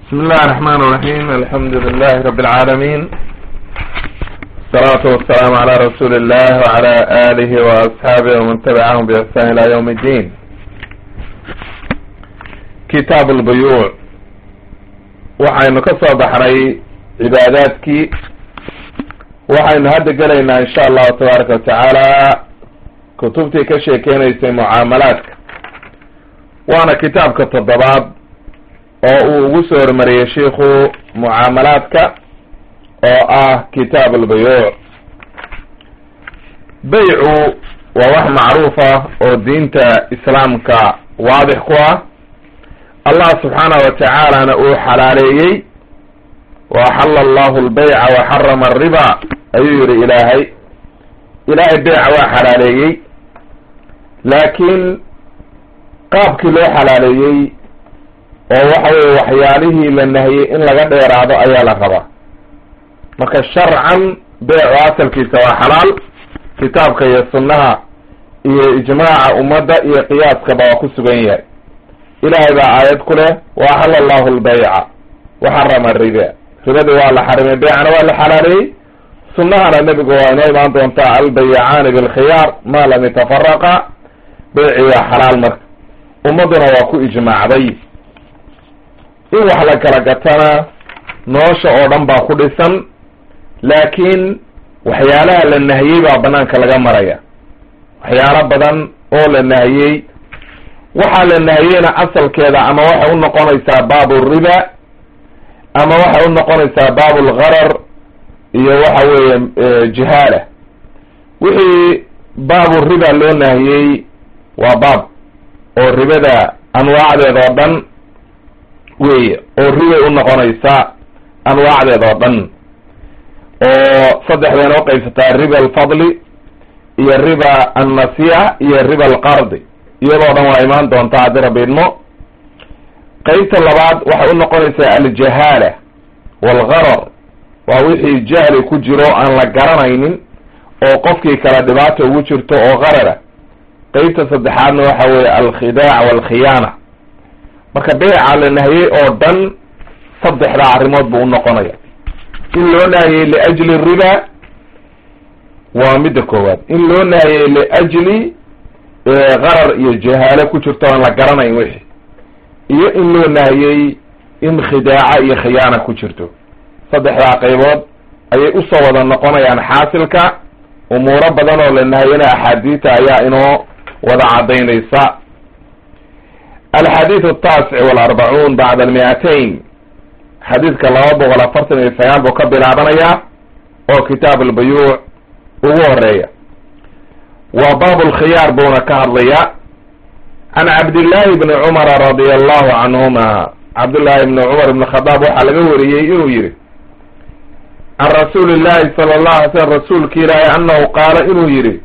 بسم الله الرحمن الرحيم الحمد لله رب العالمين الصلاة والسلام على رسول الله وعلى آله وأصحابه ومن تبعهم بإحسان إلى يوم الدين كتاب البيوع waxaynu ka soo baxnay cibaadaadkii waxaynu hadda gelaynaa insha allahu tabaaraka watacaala kutubtii ka sheekeynaysay mucaamalaadka waana kitaabka toddobaad oo uu ugu soo hormariyey shiikhu mucaamalaadka oo ah kitaab albuyuuc beycu waa wax macruuf ah oo diinta islaamka waadix ku ah allah subxaanahu watacaalana uu xalaaleeyey wa axala allahu lbayca wa xarama alriba ayuu yihi ilaahay ilaahay beyca waa xalaaleeyey laakiin qaabkii loo xalaaleeyey oo waxa weye waxyaalihii la nahiyey in laga dheeraado ayaa la rabaa marka sharcan beycu asalkiisa waa xalaal kitaabka iyo sunnaha iyo ijmaaca ummadda iyo qiyaaskaba waa ku sugan yahay ilaahay baa aayad ku leh wa axala allahu lbayca wa xarama riba ribadii waa la xarimay beycana waa la xalaaleeyey sunnahana nebigu waa inoo imaan doontaa albayacaani bilkhiyaar maa lam yatafaraqa beyci waa xalaal marka ummadduna waa ku ijmaacday in wax la kala gatana nolosha oo dhan baa ku dhisan laakiin waxyaalaha la nahiyey baa banaanka laga maraya waxyaalo badan oo la nahiyey waxaa la nahiyeyna asalkeeda ama waxay u noqonaysaa baabu riba ama waxay u noqonaysaa baabu lgharar iyo waxa weeye jihaala wixii baabu riba loo nahiyey waa baab oo ribada anwaacdeeda oo dhan weye oo ribay u noqonaysa anwaacdeeda oo dhan oo saddexdayna uqaybsataa riba alfadli iyo riba annasiya iyo riba alqardi iyadoo dhan waa imaan doontaa haddii rabbi idmo qeybta labaad waxay u noqonaysaa aljahaala waalgharar waa wixii jahli ku jiro aan la garanaynin oo qofkii kale dhibaata ugu jirto oo qarara qeybta saddexaadna waxa weeye alkhidaac waalkhiyaana marka beyca la nahiyey oo dhan saddexdaa arrimood buu unoqonaya in loo nahiyey liajli riba waa midda koowaad in loo nahiyey liajli qarar iyo jahaalo ku jirto aan la garanayn wixii iyo in loo nahiyey in khidaaca iyo khiyaana ku jirto saddexdaa qaybood ayay usoo wada noqonayaan xaasilka umuuro badan oo la nahiyana axaadiita ayaa inoo wada caddaynaysa alxadiid ataasic walarbacuun bacda almiatain xadiidka laba boqol afartan iyo sagaal buu ka bilaabanayaa oo kitaab albuyuuc ugu horeeya waa baab lkhiyaar buuna ka hadlaya can cabdillahi bni cumara radia allahu canhuma cabdullahi bni cumar ibn khadaab waxaa laga wariyey inuu yihi can rasuuli llahi sala allahu alay slm rasuulki ilaahi annahu qaala inuu yihi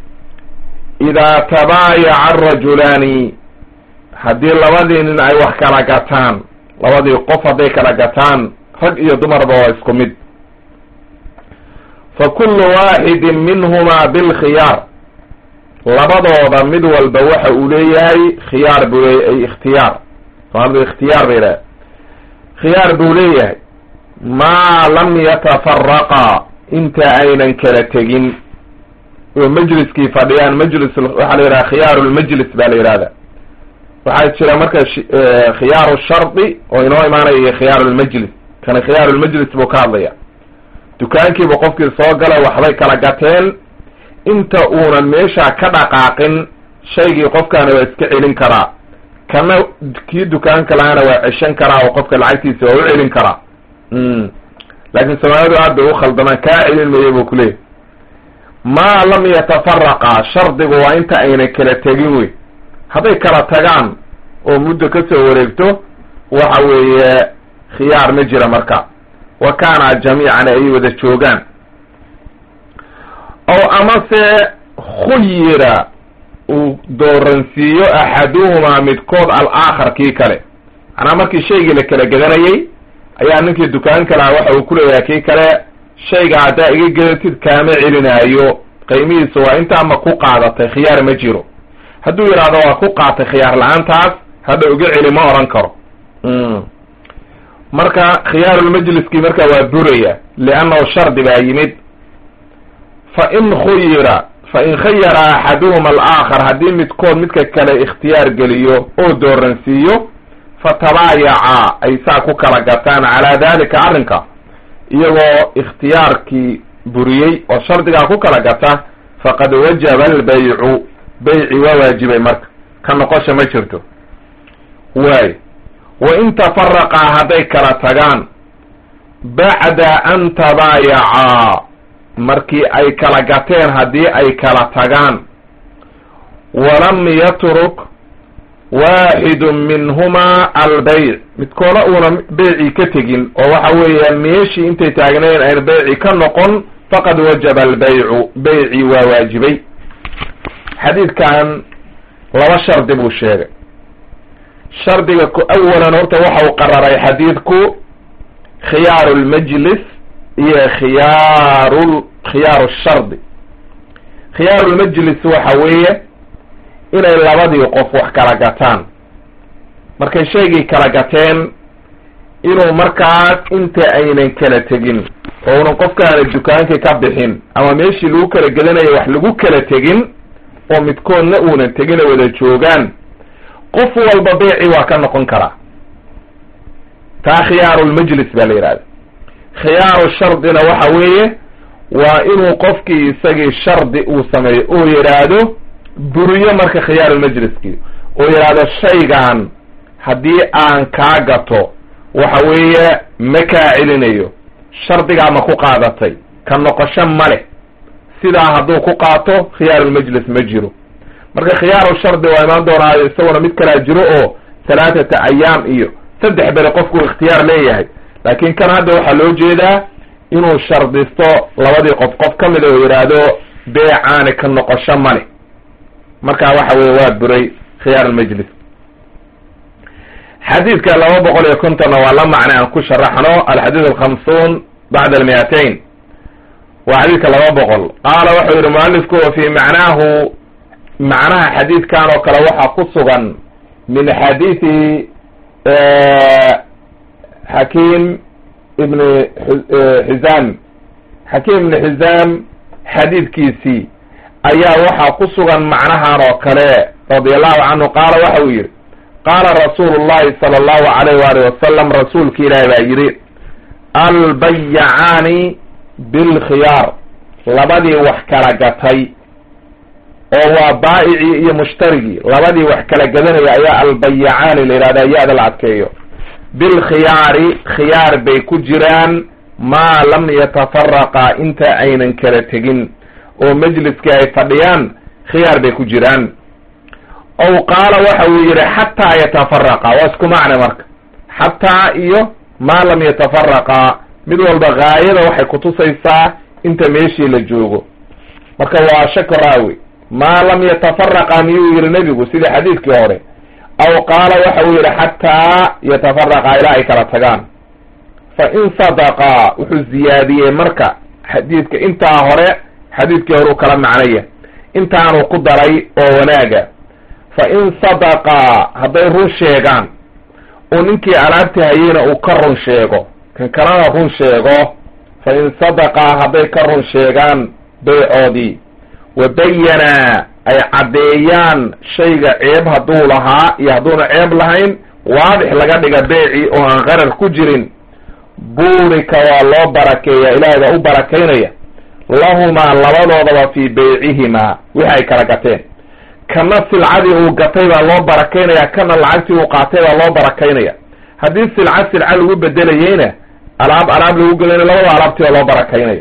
idaa tabaayaca arajulaani haddii labadii nin ay wax kala gataan labadii qof hadday kala gataan rag iyo dumarba waa isku mid fa kullu waaxidin minhumaa bilkhiyaar labadooda mid walba waxa uu leeyahay khiyaar buu leeyahy ay ikhtiyaar soomaalida ikhtiyaar bay idhaha khiyaar buu leeyahay maa lam yatafaraqa inta aynan kala tegin oo majliskii fadhiyaan majlis waxaa la yidhaha khiyaaru lmajlis baa la yidhahda waxaa jira marka khiyaaru shardi oo inoo imaanaya iyo khiyaaru lmajlis kana khiyaaru lmajlis buu ka hadlaya dukaankiiba qofkii soo galay waxbay kala gateen inta uunan meesha ka dhaqaaqin shaygii qofkaana waa iska celin karaa kana kii dukaanka lahaana waa ceshan karaa oo qofka lacagtiisa waa u celin karaa laakiin soomaalidu aad bay u khaldamaan kaa celin mayo buu kuleeyahy maa lam yatafaraqa shardigu waa inta ayna kala tegin wey hadday kala tagaan oo muddo kasoo wareegto waxa weeye khiyaar ma jira marka wa kaana jamiican ay wada joogaan ow amase khuyira uu dooransiiyo axaduhumaa midkood al-aakhar kii kale macnaa markii shaygii la kala gedanayey ayaa ninkii dukaanka lahaa waxa uu kuleeyahay kii kale shayga haddaa iga gedatid kaama celinaayo qiimihiisa waa intaa ma ku qaadatay khiyaar ma jiro hadduu yidhaahdo waa ku qaatay khiyaar la-aantaas hadha uga celi ma odhan karo marka khiyaarulmajliskii marka waa buraya liannahu shardi baa yimid fa in khuyira fa in khayara axaduhuma alaakhar haddii midkood midka kale ikhtiyaar geliyo oo dooransiiyo fatabaayaca ay saa ku kala gataan calaa dalika arrinka iyagoo ikhtiyaarkii buriyey oo shardigaa ku kala gata faqad wajaba albaycu bayci waa waajibay marka ka noqosha ma jirto waay wa in tafaraqaa hadday kala tagaan bacda an tabaayacaa markii ay kala gateen haddii ay kala tagaan walam yatruk waaxidu minhumaa albeyc midkooda uuna beycii ka tegin oo waxa weeyaan meeshii intay taagnayn ayna beyci ka noqon faqad wajaba albaycu beycii waa waajibay xadiidkan laba shardi buu sheegay shardiga ku awalan horta waxa uu qararay xadiidku khiyaaru lmajlis iyo khiyaaru khiyaaru shardi khiyaaru lmajlis waxa weeye inay labadii qof wax kala gataan markay shaygii kala gateen inuu markaas inta aynan kala tegin oo unan qofkaana dukaankii ka bixin ama meeshii lagu kala gedanayo wax lagu kala tegin oo midkoodna uunan tegin oo wada joogaan qof walba beeci waa ka noqon karaa taa khiyaarulmajlis baa la yidhahda khiyaaru shardina waxa weeye waa inuu qofkii isagii shardi uu sameeyo oo yidhaahdo buriyo marka khiyaarulmajliskii oo yidhaahdo shaygan haddii aan kaa gato waxa weeye ma kaa celinayo shardigaa ma ku qaadatay ka noqosho ma leh sidaa hadduu ku qaato khiyaarulmajlis ma jiro marka khiyaaru shardi waa imaan doonaayo isaguna mid kalaa jiro oo halaathata ayaam iyo saddex beri qofku ikhtiyaar leeyahay laakiin kan hadda waxaa loo jeedaa inuu shardisto labadii qof qof ka mida oo yidhaahdo beecaani ka noqosho ma leh marka waxa weye waa buray khiyaarulmajlis xadiidka laba boqol iyo kontonna waa la macne aan ku sharaxno alxadiid alkhamsuun bacda almiatain waa xadiidka laba boqol qaala wuxuu yihi mualifku wa fi macnaahu macnaha xadiidkan oo kale waxaa ku sugan min xadiidi xakiim ibn xizaam xakiim ibn xizaam xadiidkiisii ayaa waxaa ku sugan macnahan oo kale radi allahu canhu qaala waxa uu yidhi qaala rasuulu llahi sala allahu alayh waali wasalam rasuulki ilaahi baa yidhi albayacaani bilkhiyaar labadii wax kala gatay oo waa baa'icii iyo mushtarigii labadii wax kala gadanaya ayaa albayacaani la yidhahda ya-da la adkeeyo bilkhiyaari khiyaar bay ku jiraan maa lam yatafaraqa inta aynan kala tegin oo majliskii ay fadhiyaan khiyaar bay ku jiraan ow qaala waxa uu yidhi xataa yatafaraqa waa isku macne marka xataa iyo maa lam yatafaraqa mid walba gaayada waxay kutusaysaa inta meeshii la joogo marka waa shako raawi maa lam yatafaraqa miyuu yihi nebigu sidii xadiidkii hore aw qaala waxa uu yidhi xataa yatafaraqa ilaa ay kala tagaan fa in sadaqa wuxuu ziyaadiyey marka xadiidka intaa hore xadiidkii hore uu kala macnaya intaanuu ku daray oo wanaaga fa in sadaqa hadday run sheegaan oo ninkii alaabta hayeyna uu ka run sheego kan kalena run sheego fa in sadaqa hadday ka run sheegaan beycoodii wa bayana ay caddeeyaan shayga ceeb hadduu lahaa iyo hadduuna ceeb lahayn waadix laga dhiga beeci oo aan qarar ku jirin buurika waa loo barakeeya ilaahay baa u barakaynaya lahumaa labadoodaba fii beycihimaa wixi ay kala gateen kana silcadii uu gatay baa loo barakaynaya kana lacagtii uu qaatay baa loo barakaynaya haddii silca silca lagu bedelayeyna alaab alaab lagu gelayna labada alaabtii baa loo barakaynaya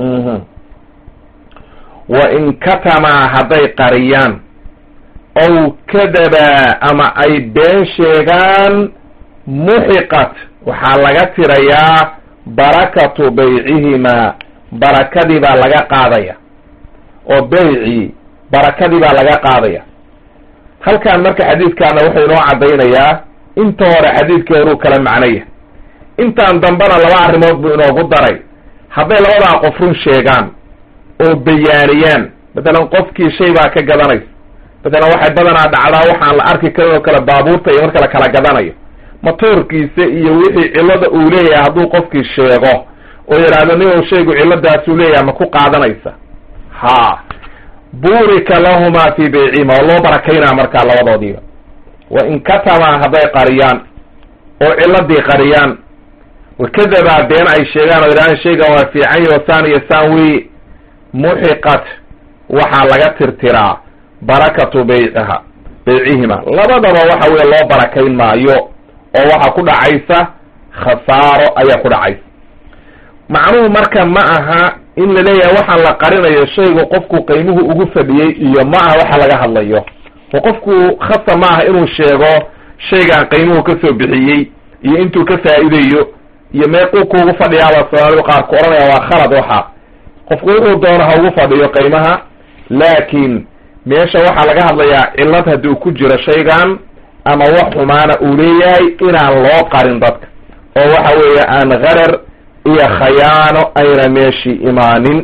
wa in katamaa hadday qariyaan ow kadabaa ama ay been sheegaan muxiqat waxaa laga tirayaa barakatu beycihimaa barakadii baa laga qaadaya oo beycii barakadii baa laga qaadaya halkan marka xadiidkaana wuxuu inoo caddaynayaa inta hore xadiidkii horuu kala macnaya intaan dambena laba arrimood buu inoogu daray hadday labadaa qof run sheegaan oo bayaaniyaan matalan qofkii shay baa ka gadanaysa matalan waxay badanaa dhacdaa waxaan la arki karin oo kale baabuurta iyo marka la kala gadanayo matoorkiisa iyo wixii cillada uu leeyahay hadduu qofkii sheego oo yidhaahdo nin shaygu cilladaasuu leeyahay ma ku qaadanaysa ha burika lahumaa fii baycihima oo loo barakaynaa markaa labadoodiiba wa in katamaa hadday qariyaan oo ciladii qariyaan wakadabaa been ay sheegaan oo yidhahdaan shaygan waa fiican yo saan iyo saan wey muxiqat waxaa laga tirtiraa barakatu bayciha baycihima labadaba waxa weye loo barakayn maayo oo waxaa ku dhacaysa khasaaro ayaa ku dhacaysa macnuhu marka ma aha in la leeyahay waxaan la qarinayo shaygu qofku qiimuhu ugu fadhiyey iyo ma aha waxa laga hadlayo oo qofku khasa ma aha inuu sheego shaygaan qiimuhu kasoo bixiyey iyo intuu ka faa'iidayo iyo meequu kuugu fadhiyaaba soomaalidu qaar ku odhanaya waa khalad waxa qofku wuxuu doono ha ugu fadhiyo qiimaha laakiin meesha waxaa laga hadlayaa cillad hadduu ku jiro shaygan ama wax xumaana uu leeyahay inaan loo qarin dadka oo waxa weeye aan qarar iyo khayaano ayna meeshii imaanin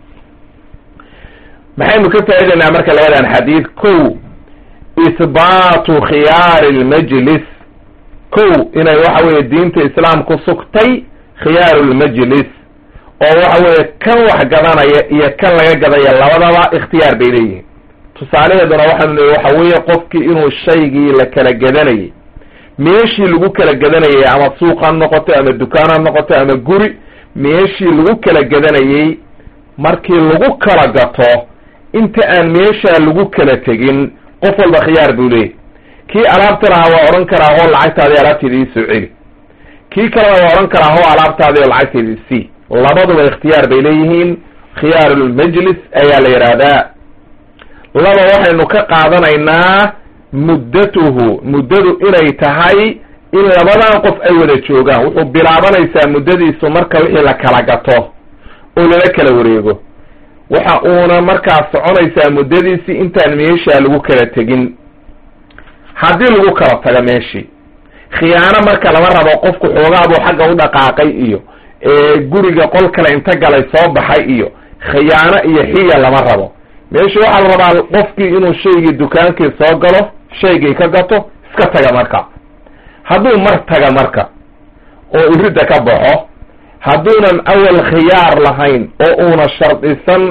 maxaynu ka faa'idaynaa marka labadan xadiid kow ihbaatu khiyaari lmajlis kow inay waxa weeye diinta islaamku sugtay khiyaaru lmajlis oo waxa weeye kan wax gadanaya iyo kan laga gadaya labadaba ikhtiyaar bay leeyihiin tusaalaheeduna waxaanu leey waxa weeye qofkii inuu shaygii la kala gadanayay meeshii lagu kala gadanayay ama suuq ha noqoto ama dukaan ha noqoto ama guri meeshii lagu kala gadanayey markii lagu kala gato inta aan meeshaa lagu kala tegin qof walba khiyaar buu leeyahy kii alaabta lahaa waa odhan karaa hoo lacagtaadii alaabteeda ii soo celi kii kalena waa odhan karaa hoo alaabtaadii oo lacagteeda isii labaduba ikhtiyaar bay leeyihiin khiyaarulmajlis ayaa la yidhaahdaa laba waxaynu ka qaadanaynaa muddatuhu muddadu inay tahay in labadan qof ay wada joogaan wuxuu bilaabanaysaa muddadiisu marka wixii la kala gato oo lala kala wareego waxa uuna markaa soconaysaa muddadiisii intaan meeshaa lagu kala tegin haddii lagu kala tago meeshii khiyaano marka lama rabo qofku xoogaabuu xagga u dhaqaaqay iyo guriga qol kale inta galay soo baxay iyo khiyaano iyo xiya lama rabo meesha waxaa la rabaa qofkii inuu shaygii dukaankii soo galo shaygii ka gato iska taga marka hadduu mar taga marka oo iridda ka baxo hadduunan awal khiyaar lahayn oo uuna shardisan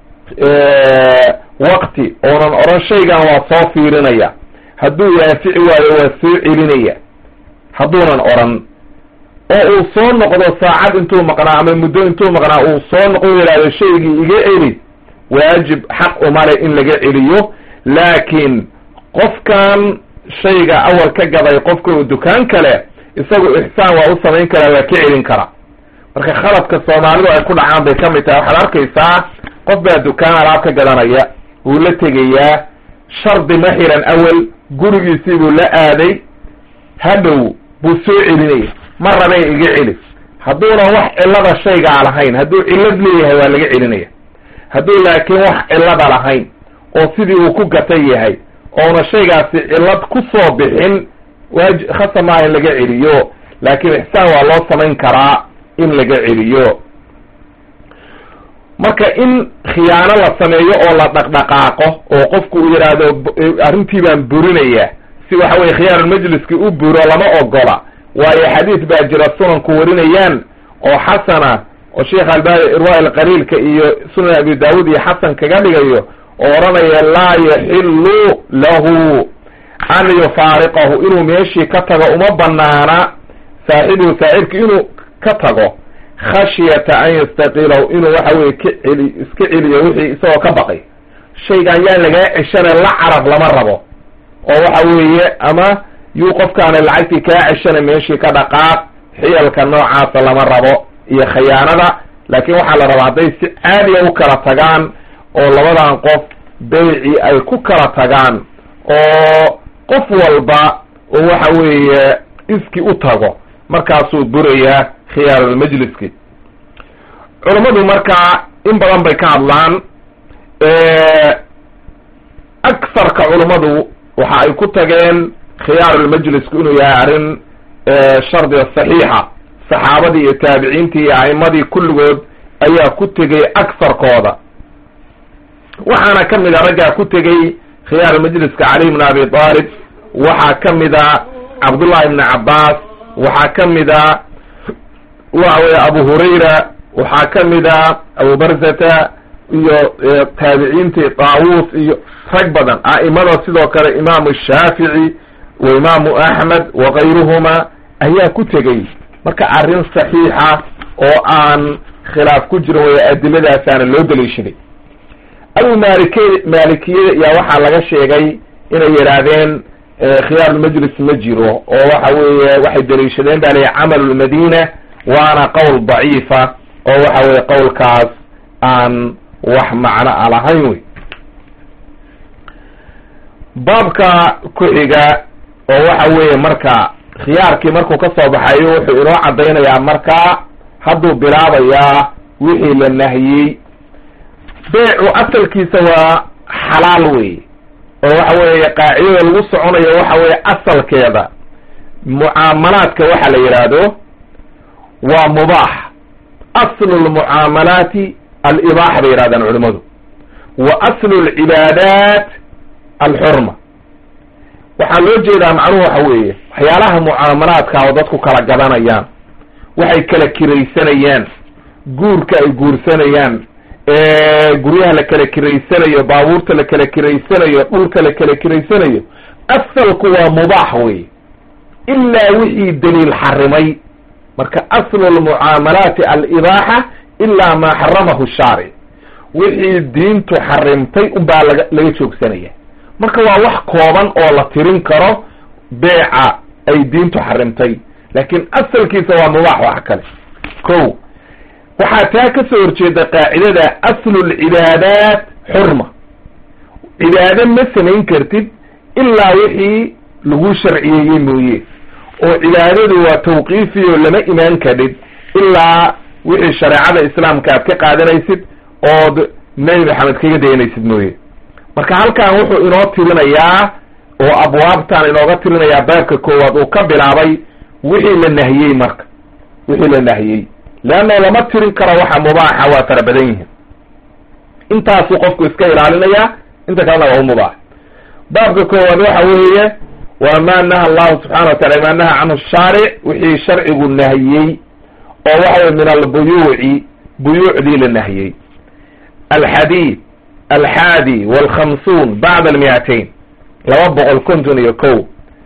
waqti oonan odhan shaygan waa soo fiirinaya hadduu waafici waayo waa soo celinaya hadduunan odhan oo uu soo noqdo saacad intuu maqnaa ama muddo intuu maqnaa uu soo noqdo yidhahdo shaygii iga celi waajib xaq umale in laga celiyo laakiin qofkan shayga awal ka gaday qofka uu dukaan kale isagu ixsaan waa u samayn karaa waa ka celin karaa marka khaladka soomaalidu ay ku dhacaan bay ka mid tahay waxaad arkaysaa qof baa dukaan alaab ka gadanaya wuu la tegayaa shardi ma xiran awel gurigiisii buu la aaday hadhow buu soo celinaya ma rabee iga celi hadduunan wax cillada shaygaa lahayn hadduu cillad leeyahay waa laga celinaya hadduu laakiin wax cillada lahayn oo sidii uu ku gatay yahay oona shaygaasi cillad ku soo bixin waaj khasa maaha in laga celiyo laakiin ixsaan waa loo samayn karaa in laga celiyo marka in khiyaano la sameeyo oo la dhaqdhaqaaqo oo qofku uu yidhaahdo arrintii baan burinaya si waxa weye khiyaarulmajliski u buro lama ogola waayo xadiis baa jira sunanku warinayaan oo xasana oo sheekh albani irwa alqaliilka iyo sunan abi daawud iyo xasan kaga dhigayo oo odhanaya laa yaxilu lahu an yufaariqahu inuu meeshii ka tago uma banaana saaxibuhu saaxibki inuu ka tago khashyata an yastaqilahu inuu waxa weye ka celi iska celiyo wixii isagoo ka baqay shaygan yaan lagaa ceshana la carab lama rabo oo waxa weeye ama yuu qofkaana lacagtii kaa ceshana meeshii ka dhaqaaq xiyalka noocaasa lama rabo iyo khayaanada laakiin waxaa la rabaa hadday si caadiya u kala tagaan oo labadan qof beyci ay ku kala tagaan oo qof walba oo waxa weeye iski u tago markaasuu burayaa khiyaarulmajliski culammadu markaa in badan bay ka hadlaan aksarka culummadu waxa ay ku tageen khiyaarulmajlisku inuu yahay arrin shardiga saxiixa saxaabadii iyo taabiciintii iyo a'imadii kulligood ayaa ku tegey aksarkooda waxaana ka mid a raggaa ku tegey khiyaarulmajliska cali bn abi talib waxaa ka mid a cabdullahi ibni cabbaas waxaa ka mid a waxa weye abu hurayra waxaa ka mid a abu barzata iyo taabiciintii taawus iyo rag badan a'imada sidoo kale imaamu shaafici wa imaamu axmed wa kayruhuma ayaa ku tegey marka arrin saxiixa oo aan khilaaf ku jirin way adilladaasaana loo daliishaday abu maalike maalikiyada ayaa waxaa laga sheegay inay yidhaahdeen khiyaarulmajlis ma jiro oo waxa weeye waxay daliishadeen ba layihi camalu lmadina waana qowl daciifa oo waxa weye qowlkaas aan wax macno a lahayn wey baabka ku-xiga oo waxa weeye marka khiyaarkii markuu ka soo baxayo wuxuu inoo caddaynayaa markaa hadduu bilaabayaa wixii la nahiyey beecu asalkiisa waa xalaal wey oo waxa weeye qaacidada lagu soconayo waxa weeye asalkeeda mucaamalaadka waxa la yidhaahdo waa mubaax aslu lmucaamalaati alibaaxa bay yidhahdaan culimadu wa aslu lcibaadaat alxurma waxaa loo jeedaa macnuhu waxa weeye waxyaalaha mucaamalaadka oo dadku kala gadanayaan waxay kala kiraysanayaan guurka ay guursanayaan guryaha la kala kiraysanayo baabuurta la kala kiraysanayo dhulka la kala kiraysanayo asalku waa mubaax wey ilaa wixii daliil xarimay marka aslu lmucaamalaati alibaaxa ilaa maa xaramahu shaaric wixii diintu xarimtay unbaa laga laga joogsanaya marka waa wax kooban oo la tirin karo beeca ay diintu xarimtay laakiin asalkiisa waa mubaax wax kale ko waxaa taa ka soo horjeeda qaacidada aslu lcibaadaat xurma cibaado ma samayn kartid ilaa wixii lagu sharciyeeyey mooye oo cibaadadu waa tawqiifiyo lama imaan kadhid ilaa wixii shareecada islaamka aad ka qaadanaysid ood nebi maxamed kaga dayanaysid mooye marka halkan wuxuu inoo tirinayaa oo abwaabtan inooga tirinayaa baabka koowaad uu ka bilaabay wixii la nahiyey marka wixii la nahiyey leanna lama tirin karo waxa mubaaxa waa fara badan yihiin intaasuu qofku iska ilaalinayaa inta kalena waa u mubaax baabka koowaad waxa weeye waa ma naha allahu subxana wa tacala ma naha canhu shaaric wixii sharcigu nahiyey oo waxa weye min albuyuuci buyuucdii la nahiyey alxadiid alxaadi walkhamsuun bacda almiatain laba boqol konton iyo ko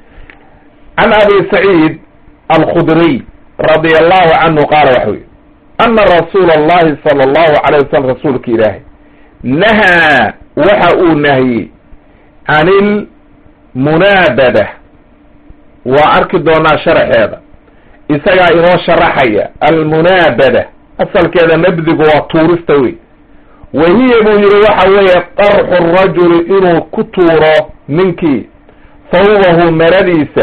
can abi saciid alkhudriy radia allahu canhu qaala waxa wy ana rasuula allahi sala allahu alayh wasalam rasuulka ilaahay nahaa waxa uu nahiyey can ilmunaabada waa arki doonaa sharaxeeda isagaa inoo sharaxaya almunaabada asalkeeda nabdigu waa tuurista wey wa hiya buu yihi waxa weeye qarxu rajuli inuu ku tuuro ninkii sawbahu maradiisa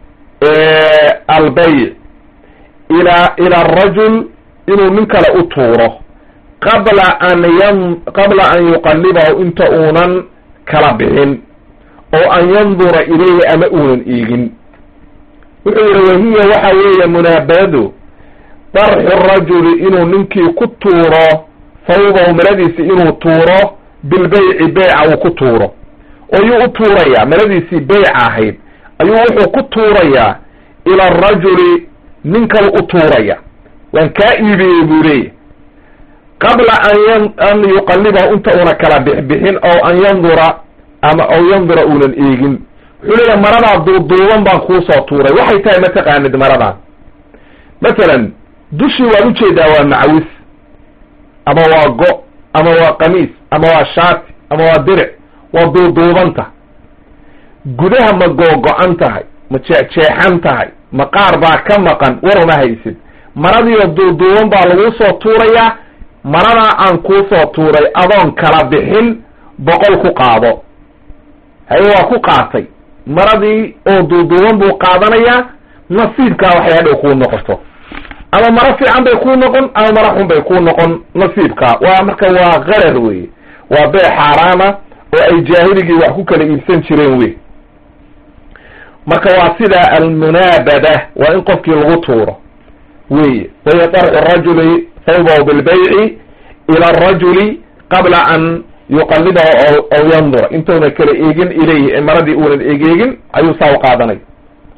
albeyc ila ila arajul inuu nin kale u tuuro qabla an yan qabla an yuqallibahu inta uunan kala bixin oo an yandura ilayhi ama uunan eegin wuxuu yihi wahiya waxa weeye munaabadadu darxu rajuli inuu ninkii ku tuuro sawbahu maradiisi inuu tuuro bilbeyci beyca uu ku tuuro oo yuu u tuurayaa maradiisii beyca ahayd ayuu wuxuu ku tuurayaa ila arajuli nin kale u tuuraya waan kaa iibiyey buu leeyahy qabla an an yuqallibahu inta una kala bixbixin oo an yandura ama aw yandura uunan eegin wuxuu leeyahay maradaa duuduuban baan kuusoo tuuray waxay tahay ma taqaanid maradan masalan dushii waad ujeedaa waa macawis ama waa go ama waa qamiis ama waa shaati ama waa diric waa duuduubanta gudaha ma googo-an tahay ma jeexjeexan tahay ma qaar baa ka maqan war uma haysid maradiioo duuduuban baa laguu soo tuurayaa maradaa aan kuusoo tuuray adoon kala bixin boqol ku qaado haye waa ku qaatay maradii oo duuduuban buu qaadanayaa nasiibkaa waxay hadhow kuu noqoto ama maro fiican bay kuu noqon ama maro xun bay kuu noqon nasiibkaa waa marka waa qarar weye waa bee xaaraama oo ay jaahiligii wax ku kala iibsan jireen wey marka waa sida almunaabada waa in qofkii lagu tuuro weye wahiya darxu rajuli sawbahu bilbayci ila arajuli qabla an yuqallibahu aw yandura intuuna kala eegin ilayhi maradii uunan egeegin ayuu saa u qaadanay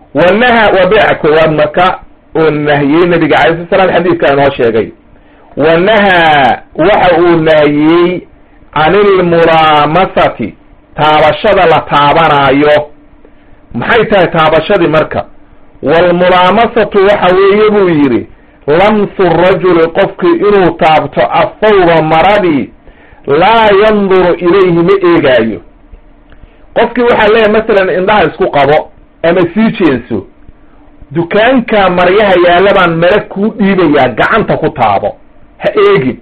wanaha waa beeca koowaad marka oo nahiyey nabiga calay slat slam xadiidka inoo sheegay wanahaa waxa uu nahiyey can ilmulaamasati taabashada la taabanaayo maxay tahay taabashadii marka waalmulaamasatu waxa weeye buu yidhi lamsu rajuli qofkii inuu taabto athawba maradii laa yanduru ilayhi ma eegaayo qofkii waxaa leeyahay masalan indhaha isku qabo ama sii jeenso dukaanka maryaha yaalla baan mara kuu dhiibayaa gacanta ku taabo ha eegin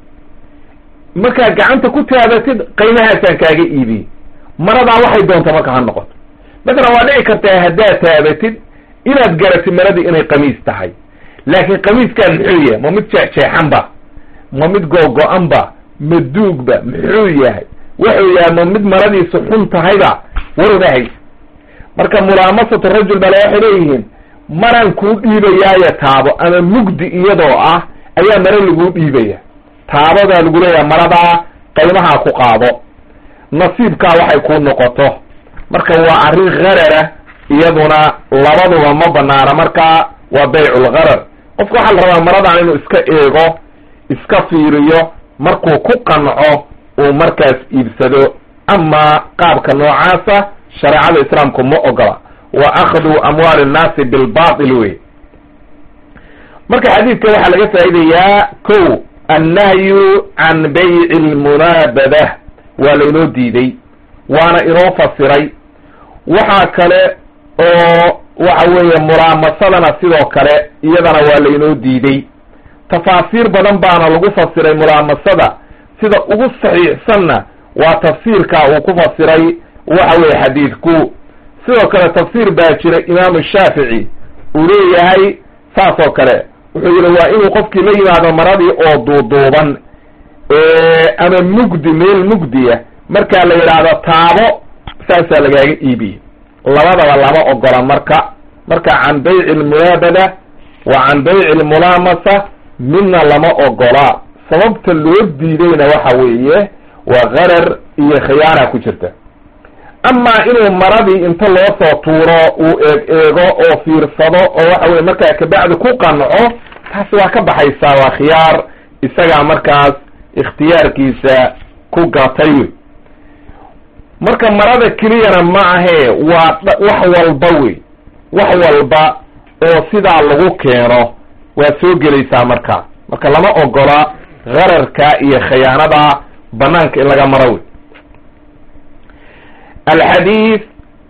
markaad gacanta ku taabatid qiimahaasaan kaaga iibiyey maradaa waxay doonta marka ha noqoto masalan waa dhici kartaa haddaad taabatid inaad garatid maradii inay qamiis tahay laakiin qamiiskaan muxuu yahay ma mid jeexjeexan ba ma mid googo-an ba ma duugba muxuu yahay wuxuu yahay ma mid maradiisu xun tahayba warwaahays marka mulaamasatu rajul bale waxay leeyihiin maraan kuu dhiibayaayo taabo ama mugdi iyadoo ah ayaa mare laguu dhiibaya taabadaa lagu leeyahay maradaa qaymahaa ku qaado nasiibkaa waxay kuu noqoto marka waa arrin gharara iyaduna labaduba ma banaana marka waa bayculgharar qofka waxaa la rabaa maradan inuu iska eego iska fiiriyo markuu ku qanco uu markaas iibsado ama qaabka noocaasa shareecada islaamku ma ogola wa akhdu amwaali nnaasi bilbatil wey marka xadiidka waxaa laga faa'idayaa ko annahyu can bayci lmunaabada waa lainoo diiday waana inoo fasiray waxaa kale oo waxa weeye mulaamasadana sidoo kale iyadana waa lainoo diiday tafaasiir badan baana lagu fasiray mulaamasada sida ugu saxiixsanna waa tafsiirka uu ku fasiray waxa weeye xadiidku sidoo kale tafsiir baa jira imaamu shaafici uu leeyahay saas oo kale wuxuu yihi waa inuu qofkii la yimaado maradii oo duuduuban ama mugdi meel mugdiya markaa la yidhaahdo taabo saasaa lagaaga iibiyey labadaba lama ogola marka marka can bayci lmunaabada wa can bayci lmulaamasa midna lama ogola sababta loo diidayna waxa weeye waa gharar iyo khiyaana ku jirta amaa inuu maradii inta loo soo tuuro uu eeg eego oo fiirsado oo waxa weye markaa kabacdi ku qanco taasi waa ka baxaysaa waa khiyaar isagaa markaas ikhtiyaarkiisa ku gatay wey marka marada keliyana ma ahee waa wax walba wey wax walba oo sidaa lagu keeno waa soo gelaysaa marka marka lama ogola ghararka iyo khiyaanada banaanka in laga maro wey alxadiid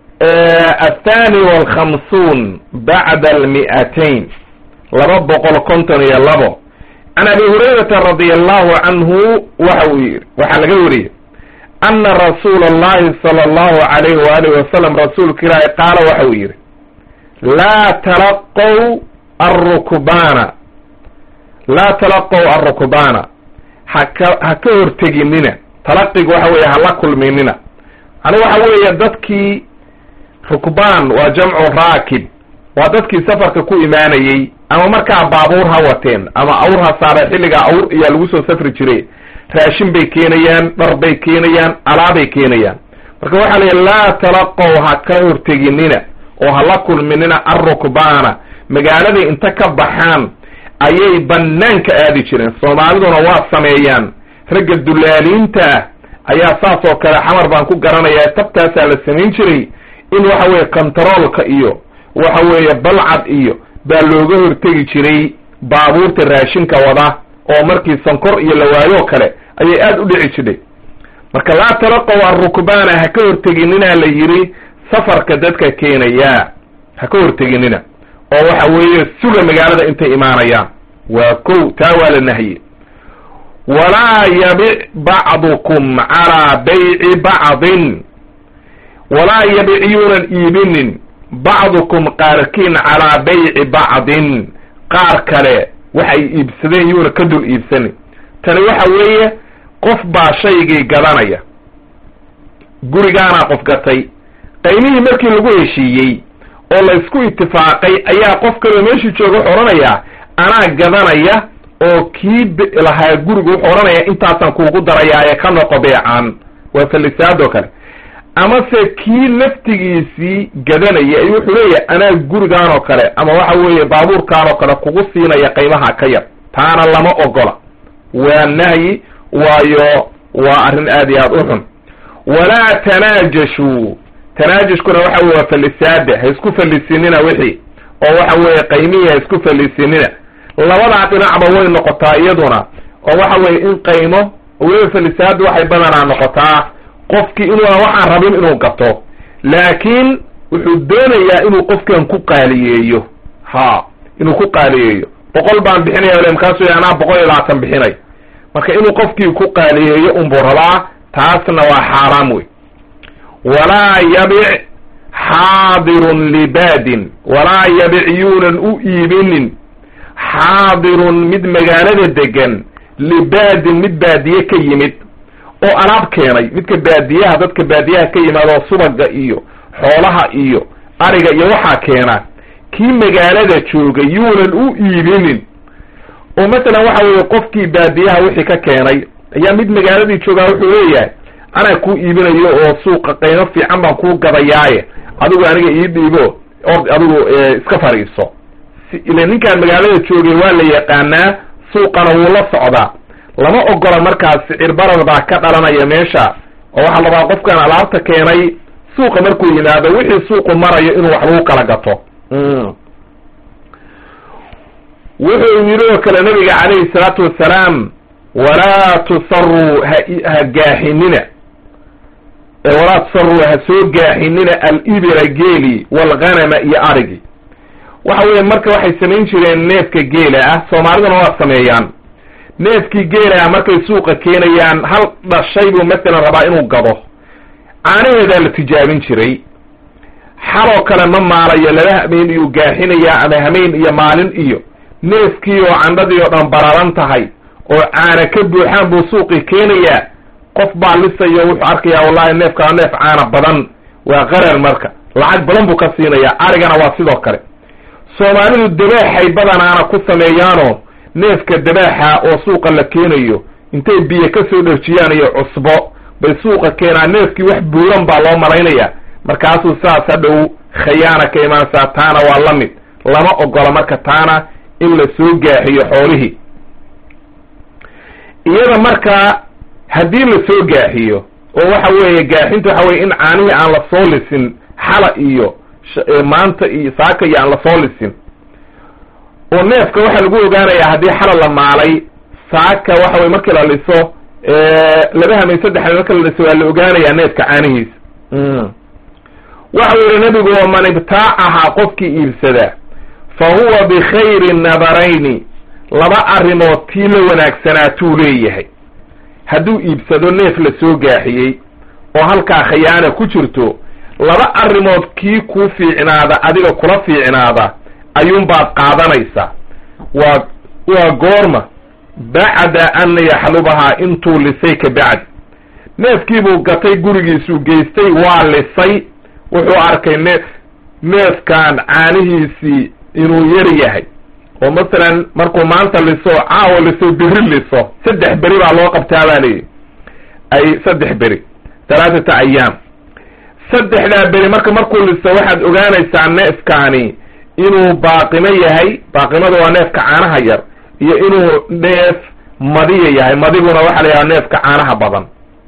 athani walkhamsuun bacda almi'atayn laba boqol konton iyo labo can abi hurayrata radi allahu canhu waxa uu yidhi waxaa laga wariyey ana rasuula allahi sala allahu alayhi waalihi wasalam rasuulka ilaahi qaala waxa uu yidhi laa talaqow arukbaana laa talaqow arukbaana haka ha ka horteginina talaqiga waxa weeye hala kulminina yani waxa weeye dadkii rukbaan waa jamcu raakib waa dadkii safarka ku imaanayey ama markaa baabuur ha wateen ama awr ha saare xilligaa awr ayaa lagu soo safri jire raashin bay keenayaan dhar bay keenayaan alaabay keenayaan marka waxaa la yidhi laa talaqow ha ka horteginina oo hala kulminina arukbaana magaaladay inta ka baxaan ayay banaanka aadi jireen soomaaliduna waa sameeyaan ragga dulaaliinta ah ayaa saas oo kale xamar baan ku garanayaa tabtaasaa la samayn jiray in waxa weeye kontaroolka iyo waxa weeye balcad iyo baa looga hortegi jiray baabuurta raashinka wada oo markii sankor iyo lawaayo kale ayay aada u dhici jidhay marka laa talaqow arukbaana ha ka horteginina la yidhi safarka dadka keenaya ha ka horteginina oo waxa weeye suga magaalada intay imaanayaan waa kow taa waa la nahye walaa yabic bacdukum calaa bayci bacdin walaa yabic yuunan iibinin bacdukum qaarkiin calaa bayci bacdin qaar kale waxay iibsadeen yuuna ka dul iibsanin tani waxa weeye qof baa shaygii gadanaya gurigaanaa qof gatay qaymihii markii lagu heshiiyey oo la isku itifaaqay ayaa qof kaleo meeshii jooga wuxuu odhanayaa anaa gadanaya oo kii lahaa gurigu wuxuu odhanaya intaasaan kuugu darayaaye ka noqo beecaan waa falisaadoo kale amase kii laftigiisii gadanaya ay wuxuu leeyahay anaa gurigaan oo kale ama waxa weeye baabuurkaan oo kale kugu siinaya qiimaha ka yar taana lama ogola waa nahyi waayo waa arrin aad iyo aad u xun walaa tanaajashuu tanaajashkuna waxa weye waa fallisaada ha isku fallisinina wixii oo waxa weeye qaymihii ha isku fallisinina labadaa dhinacba way noqotaa iyaduna oo waxa weeye in qaymo weliba fallisaadu waxay badanaa noqotaa qofkii inuu waxaan rabin inuu gato laakiin wuxuu doonayaa inuu qofkan ku qaaliyeeyo ha inuu ku qaaliyeeyo boqol baan bixinaya le markaasuu ya anaa boqol iyo labaatan bixinay marka inuu qofkii ku qaaliyeeyo unbuu rabaa taasna waa xaaraam wey walaa yabic xaadirun libaadin walaa yabic yuunan u iibinin xaadirun mid magaalada degan libaadin mid baadiye ka yimid oo alaab keenay midka baadiyaha dadka baadiyaha ka yimaadoo subaga iyo xoolaha iyo ariga iyo waxaa keena kii magaalada jooga yuunan u iibinin oo masalan waxa weeye qofkii baadiyaha wixii ka keenay ayaa mid magaaladii joogaa wuxuu leeyahay anaa kuu iibinayo oo suuqa qaymo fiican baan kuu gadayaaye adigu aniga ii dhiibo ord adigu iska fadhiiso ile ninkaan magaalada joogay waa la yaqaanaa suuqana wuu la socdaa lama ogola markaas sicir barar baa ka dhalanaya meesha oo waxaa labaa qofkan alaabta keenay suuqa markuu yimaado wixii suuqu marayo inuu wax lagu kala gato wuxuu yidhi oo kale nabiga calayhi salaatu wassalaam walaa tusaruu ha gaaxinina walaa tusaruu ha soo gaaxinina alibira geeli walghanama iyo arigi waxa weeye marka waxay samayn jireen neefka geela ah soomaaliduna waa sameeyaan neefkii geela ah markay suuqa keenayaan hal dhashay buu masalan rabaa inuu gado caanaheedaa la tijaabin jiray xaloo kale ma maalayo laba hameen iyuu gaaxinayaa ama hameen iyo maalin iyo neefkii oo candhadii oo dhan bararan tahay oo caana ka buuxaan buu suuqii keenayaa qof baa lisayo wuxuu arkayaa wallahi neefka waa neef caana badan waa qarar marka lacag badan buu ka siinayaa arigana waa sidoo kale soomaalidu dabaaxay badanaana ku sameeyaanoo neefka dabaaxa oo suuqa la keenayo intay biyo ka soo dherjiyaan iyo cusbo bay suuqa keenaan neefkii wax buuran baa loo malaynayaa markaasuu saas hadhow khayaana ka imaanaysaa taana waa la mid lama ogola marka taana in la soo gaaxiyo xoolihii iyada marka haddii la soo gaaxiyo oo waxa weeye gaaxinta waxa weye in caanihii aan la soo lisin xala iyo maanta iyo saaka iyo aan la soo lisin oo neefka waxaa lagu ogaanayaa haddii xala la maalay saaka waxa weye markii la liso laba hamay saddex hamay marka la liso waa la ogaanayaa neefka caanihiisa waxa uu yihi nabigu waman ibtaacahaa qofkii iibsada fa huwa bikhayri nadarayni laba arrimood tii la wanaagsanaatuu leeyahay hadduu iibsado neef la soo gaaxiyey oo halkaa khayaana ku jirto laba arrimood kii kuu fiicnaada adiga kula fiicnaada ayuunbaad qaadanaysaa waa waa goorma bacda an yaxlubahaa intuu lisay ka bacdi neefkiibuu gatay gurigiisuu geystay waa lisay wuxuu arkay neef neefkan caanihiisii inuu yar yahay oo masalan markuu maanta liso caawa liso beri liso saddex beri baa loo qabtaa baa layidhi ay saddex beri talaatata ayaam saddexdaa beri marka markuu liso waxaad ogaanaysaa neefkaani inuu baaqimo yahay baaqimada waa neefka caanaha yar iyo inuu neef madiya yahay madiguna waxaa la yidhaha neefka caanaha badan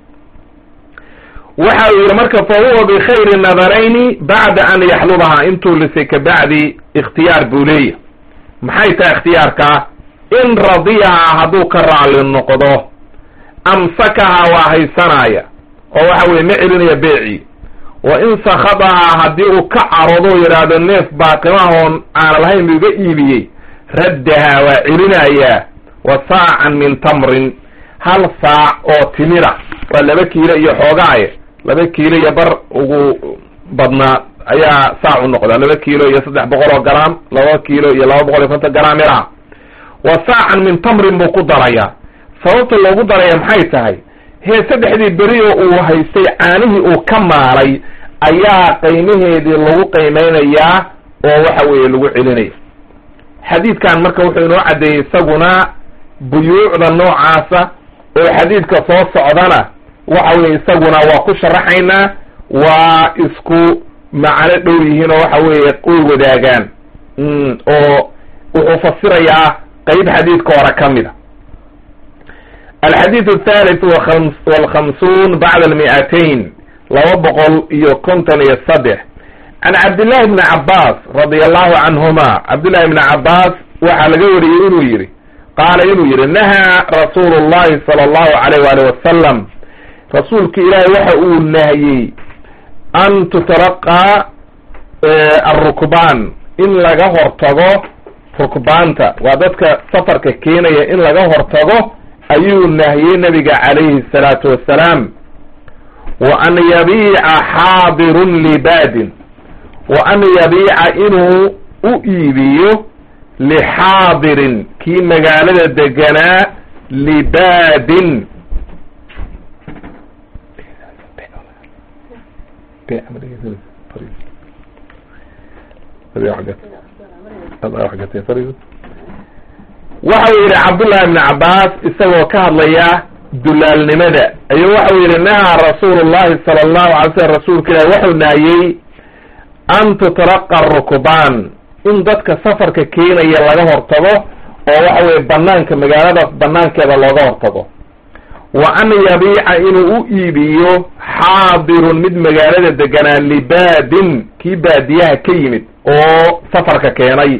waxa uu yidhi marka fa huwa bikhayri nadarayni bacda an yaxlubahaa intuu lisay ka bacdi ikhtiyaar buu leeyahy maxay tahay ikhtiyaarkaa in radiyahaa hadduu ka raali noqdo amsakahaa waa haysanaya oo waxa weye ma celinaya beecii wa in sakhadahaa haddii uu ka carodo yidhaahdo neef baaqimahoon aana lahayn buu iga iibiyey raddahaa waa celinayaa wa saacan min tamrin hal saac oo timira waa laba kiilo iyo xoogaaye laba kiilo iyo bar ugu badnaa ayaa saac u noqdaa laba kiilo iyo saddex boqol oo garaam laba kiilo iyo laba boqol iyo konton garaam miraha wa saacan min tamrin buu ku darayaa sababta loogu daraya maxay tahay hee saddexdii beri oo uu haystay caanihii uu ka maalay ayaa qiimaheedii lagu qiimeynayaa oo waxa weeye lagu celinaya xadiidkan marka wuxuu inoo caddeeyey isaguna buyuucda noocaasa oo xadiidka soo socdana waxa weye isaguna waa ku sharaxaynaa waa isku macno dhow yihiin oo waxa weeye way wadaagaan oo wuxuu fasirayaa qeyb xadiidka hore ka mid a alxadiid athalith walkhamsuun bacda almi'atayn laba boqol iyo konton iyo saddex can cabdillahi bni cabaas radia allahu canhuma cabdillahi bni cabaas waxaa laga wariyey inuu yihi qaala inuu yihi nahaa rasuulu llahi sala allahu alayh waali wasalam rasuulka ilaahi waxa uu nahiyey an tutalaqaa arukbaan in laga hortago rukbaanta waa dadka safarka keenaya in laga hortago ayuu nahiyey nabiga calayhi salaatu wassalaam wa an yabiica xaadirun libaadin wa an yabiica inuu u iibiyo lixaadirin kii magaalada deganaa libaadin waxau yidhi cabdullahi bni cabaas isagoo ka hadlaya dulaalnimada ayuu waxau yidhi nahaa rasuulu llahi sala allahu alay slam rasuulka ilahi waxuu naayey an tutalaqa rukbaan in dadka safarka keenaya laga hortago oo waxa weye banaanka magaalada banaankeeda looga hortago wa an yabiica inuu u iibiyo xaadirun mid magaalada deganaa libaadin kii baadiyaha ka yimid oo safarka keenay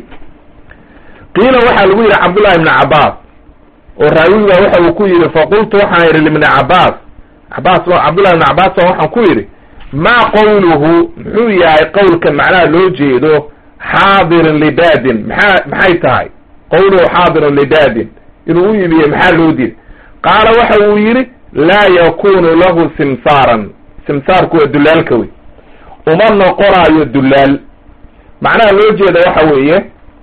qiila waxaa lagu yidhi cabdullahi ibni cabaas oo raawiga waxa uu ku yidhi faqultu waxaan yidhi libni cabaas cabaas cabdullahi ibni cabaas baa waxaan ku yidhi maa qawluhu muxuu yahay qowlka macnaha loo jeedo xaadirin libaadin maxaa maxay tahay qawluhu xaadirun libaadin inuu u iibiyo maxaa loo diiday qaala waxa uu yidhi laa yakunu lahu simsaaran simsaarku waa dulaalka wey uma noqonaayo dulaal macnaha loo jeeda waxa weeye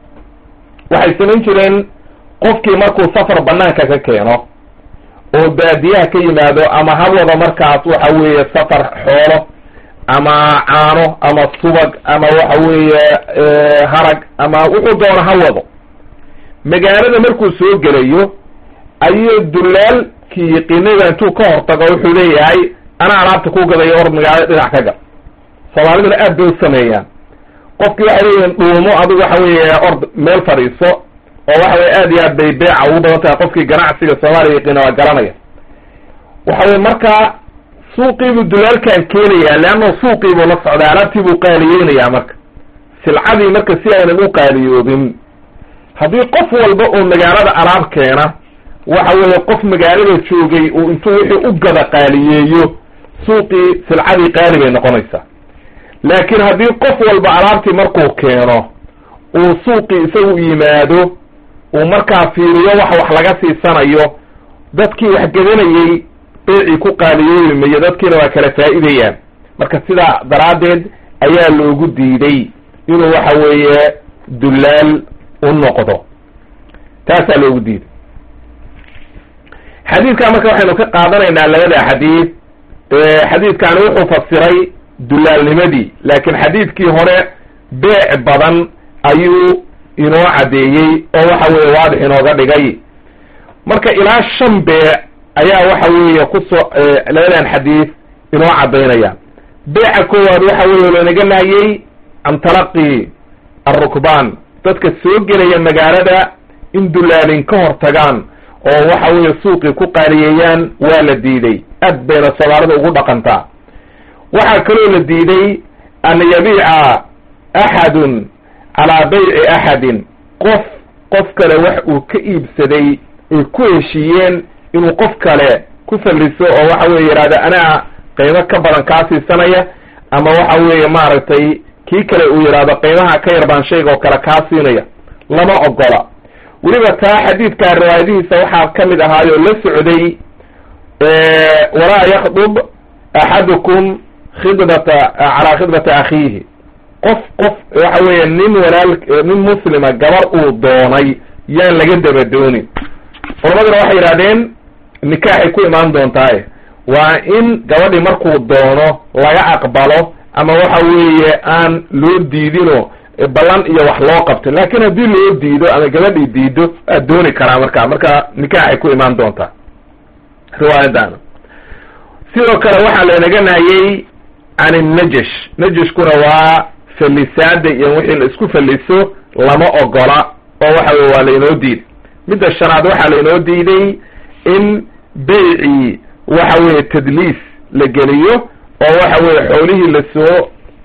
waxay samayn jireen qofkii markuu safar banaanka ka keeno oo baadiyaha ka yimaado ama hawada markaas waxa weeye safar xoolo ama caano ama subag ama waxa weeye harag ama wuxuu doono ha wado magaalada markuu soo gelayo ayuu dulaalkii yaqiinada intuu ka hortago wuxuu leeyahay anaa alaabta ku gadayo or magaalada dhinac ka gal soomaaliduna aad bay u sameeyaan qofkii waxay leeyihin dhuumo adigu waxa weeye ord meel fadhiiso oo waxa weye aad iyo aad bay beeca ugu badan tahay qofkii ganacsiga soomaaliya yaqiina waa garanaya waxa weye markaa suuqiibuu dulaalkan keenaya leanna suuqiibuu la socdaa alaabtiibuu qaaliyeynayaa marka silcadii marka si aynan u qaaliyoobin haddii qof walba oo magaalada alaab keena waxa weeye qof magaalada joogay uu intuu wixii u gada qaaliyeeyo suuqii silcadii qaali bay noqonaysaa laakiin haddii qof walba alaabtii markuu keeno uu suuqii isagu yimaado uu markaa fiiriyo wax wax laga siisanayo dadkii wax gadanayey beecii ku qaaliyoobi mayo dadkiina waa kala faa'iidayaan marka sidaa daraaddeed ayaa loogu diiday inuu waxa weeye dullaal u noqdo taasaa loogu diiday xadiidkan marka waxaynu ka qaadanaynaa labada xadiid xadiidkani wuxuu fasiray dulaalnimadii laakiin xadiidkii hore beec badan ayuu inoo caddeeyey oo waxa weeye waadix inooga dhigay marka ilaa shan beec ayaa waxa weeye kusoo labadan xadiid inoo caddaynaya beeca koowaad waxa weeye lanaga nahiyey can talaqi arukbaan dadka soo gelaya magaalada in dulaalin ka hor tagaan oo waxa weeye suuqii ku qaaliyeeyaan waa la diiday aad bayna soomaalida ugu dhaqantaa waxaa kaloo la diiday an yabiica axadun calaa bayci axadin qof qof kale wax uu ka iibsaday ay ku heshiiyeen inuu qof kale ku falliso oo waxa weye yidhahda anaa qiimo ka badan kaa siisanaya ama waxa weeye maaragtay kii kale uu yidhahdo qiimaha ka yar baan shayga oo kale kaa siinaya lama ogola weliba taa xadiidka riwaayadihiisa waxaa ka mid ahaayoo la socday walaa yakdub axadukum khidbata calaa khidbati akhiihi qof qof waxa weeye nin walaal nin muslima gabar uu doonay yaan laga dabadoonin culamaduna waxay yidhahdeen nikaaxay ku imaan doontaaye waa in gabadhii markuu doono laga aqbalo ama waxa weeye aan loo diidino ballan iyo wax loo qabto laakiin haddii loo diido ama gabadhii diido aad dooni karaa marka marka nikaaxay ku imaan doontaa riwaayadana sidoo kale waxaa lanaga nahiyey can innajash najashkuna waa fallisaada iyo wixii la isku falliso lama ogola oo waxa weye waa lainoo diiday midda shanaad waxaa lainoo diiday in beycii waxa weeye tadliis la geliyo oo waxa weye xoolihii lasoo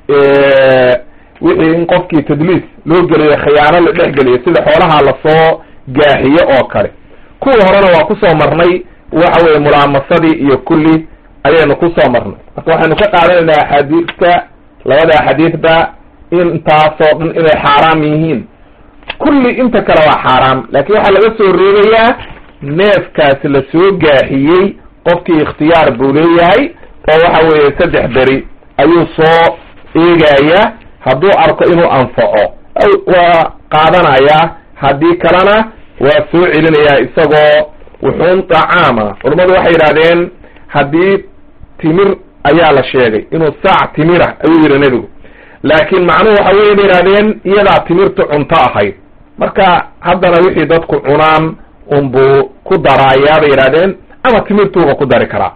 wixii in qofkii tadliis loo geliyo khiyaano la dhex geliyo sida xoolaha lasoo gaaxiyo oo kale kuwii horena waa kusoo marnay waxa weye mulaamasadii iyo kulli ayaynu kusoo marnay marka waxaynu ka qaadanaynaa axaadiista labada axaadiisba intaasoo dhan inay xaaraam yihiin kulli inta kale waa xaaraam laakiin waxaa laga soo reebayaa neefkaasi la soo gaaxiyey qofkii ikhtiyaar buu leeyahay oo waxa weeye saddex beri ayuu soo eegaya hadduu arko inuu anfaco waa qaadanayaa haddii kalena waa soo celinayaa isagoo wuxuun dacaama culammadu waxay yidhahdeen haddii timir ayaa la sheegay inuu saac timirah ayuu yidhi nebigu laakiin macnuhu waxa weye bay yidhahdeen iyadaa timirta cunto ahayd marka haddana wixii dadku cunaan unbuu ku daraayaa bay yidhahdeen ama timirtuuba ku dari karaa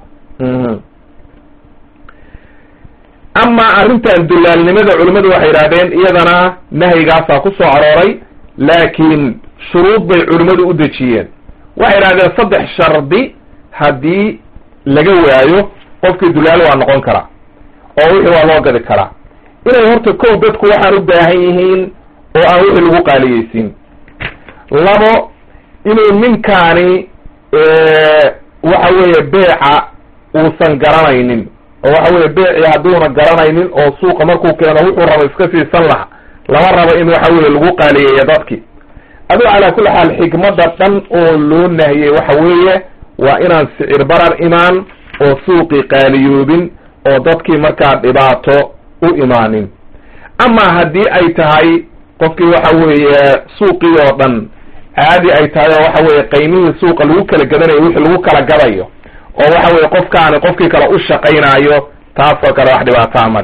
ama arrintan dulaalnimada culimmadu waxay yidhahdeen iyadana nahyigaasaa ku soo arooray laakiin shuruud bay culimmadu u dejiyeen waxay yidhahdeen saddex shardi haddii laga waayo qofkii dulaalo waa noqon karaa oo wixii waa loo gadi karaa inay horta kow dadku waxaan u baahan yihiin oo aan wixii lagu qaaliyeysin labo inuu ninkaani waxa weeye beeca uusan garanaynin oo waxa weye beecii hadduuna garanaynin oo suuqa markuu keeno wuxuu rabo iska siisan laha lama rabo in waxa weye lagu qaaliyeeyo dadki aduu calaa kulli xaal xikmadda dhan oo loo nahiyey waxa weeye waa inaan sicir barar imaan oo suuqii qaaliyoobin oo dadkii markaa dhibaato u imaanin ama haddii ay tahay qofkii waxa weeye suuqii oo dhan caadi ay tahay oo waxa weye qaymihii suuqa lagu kala gadanayo wixii lagu kala gadayo oo waxa weye qofkaani qofkii kale u shaqaynaayo taasoo kale wax dhibaataa male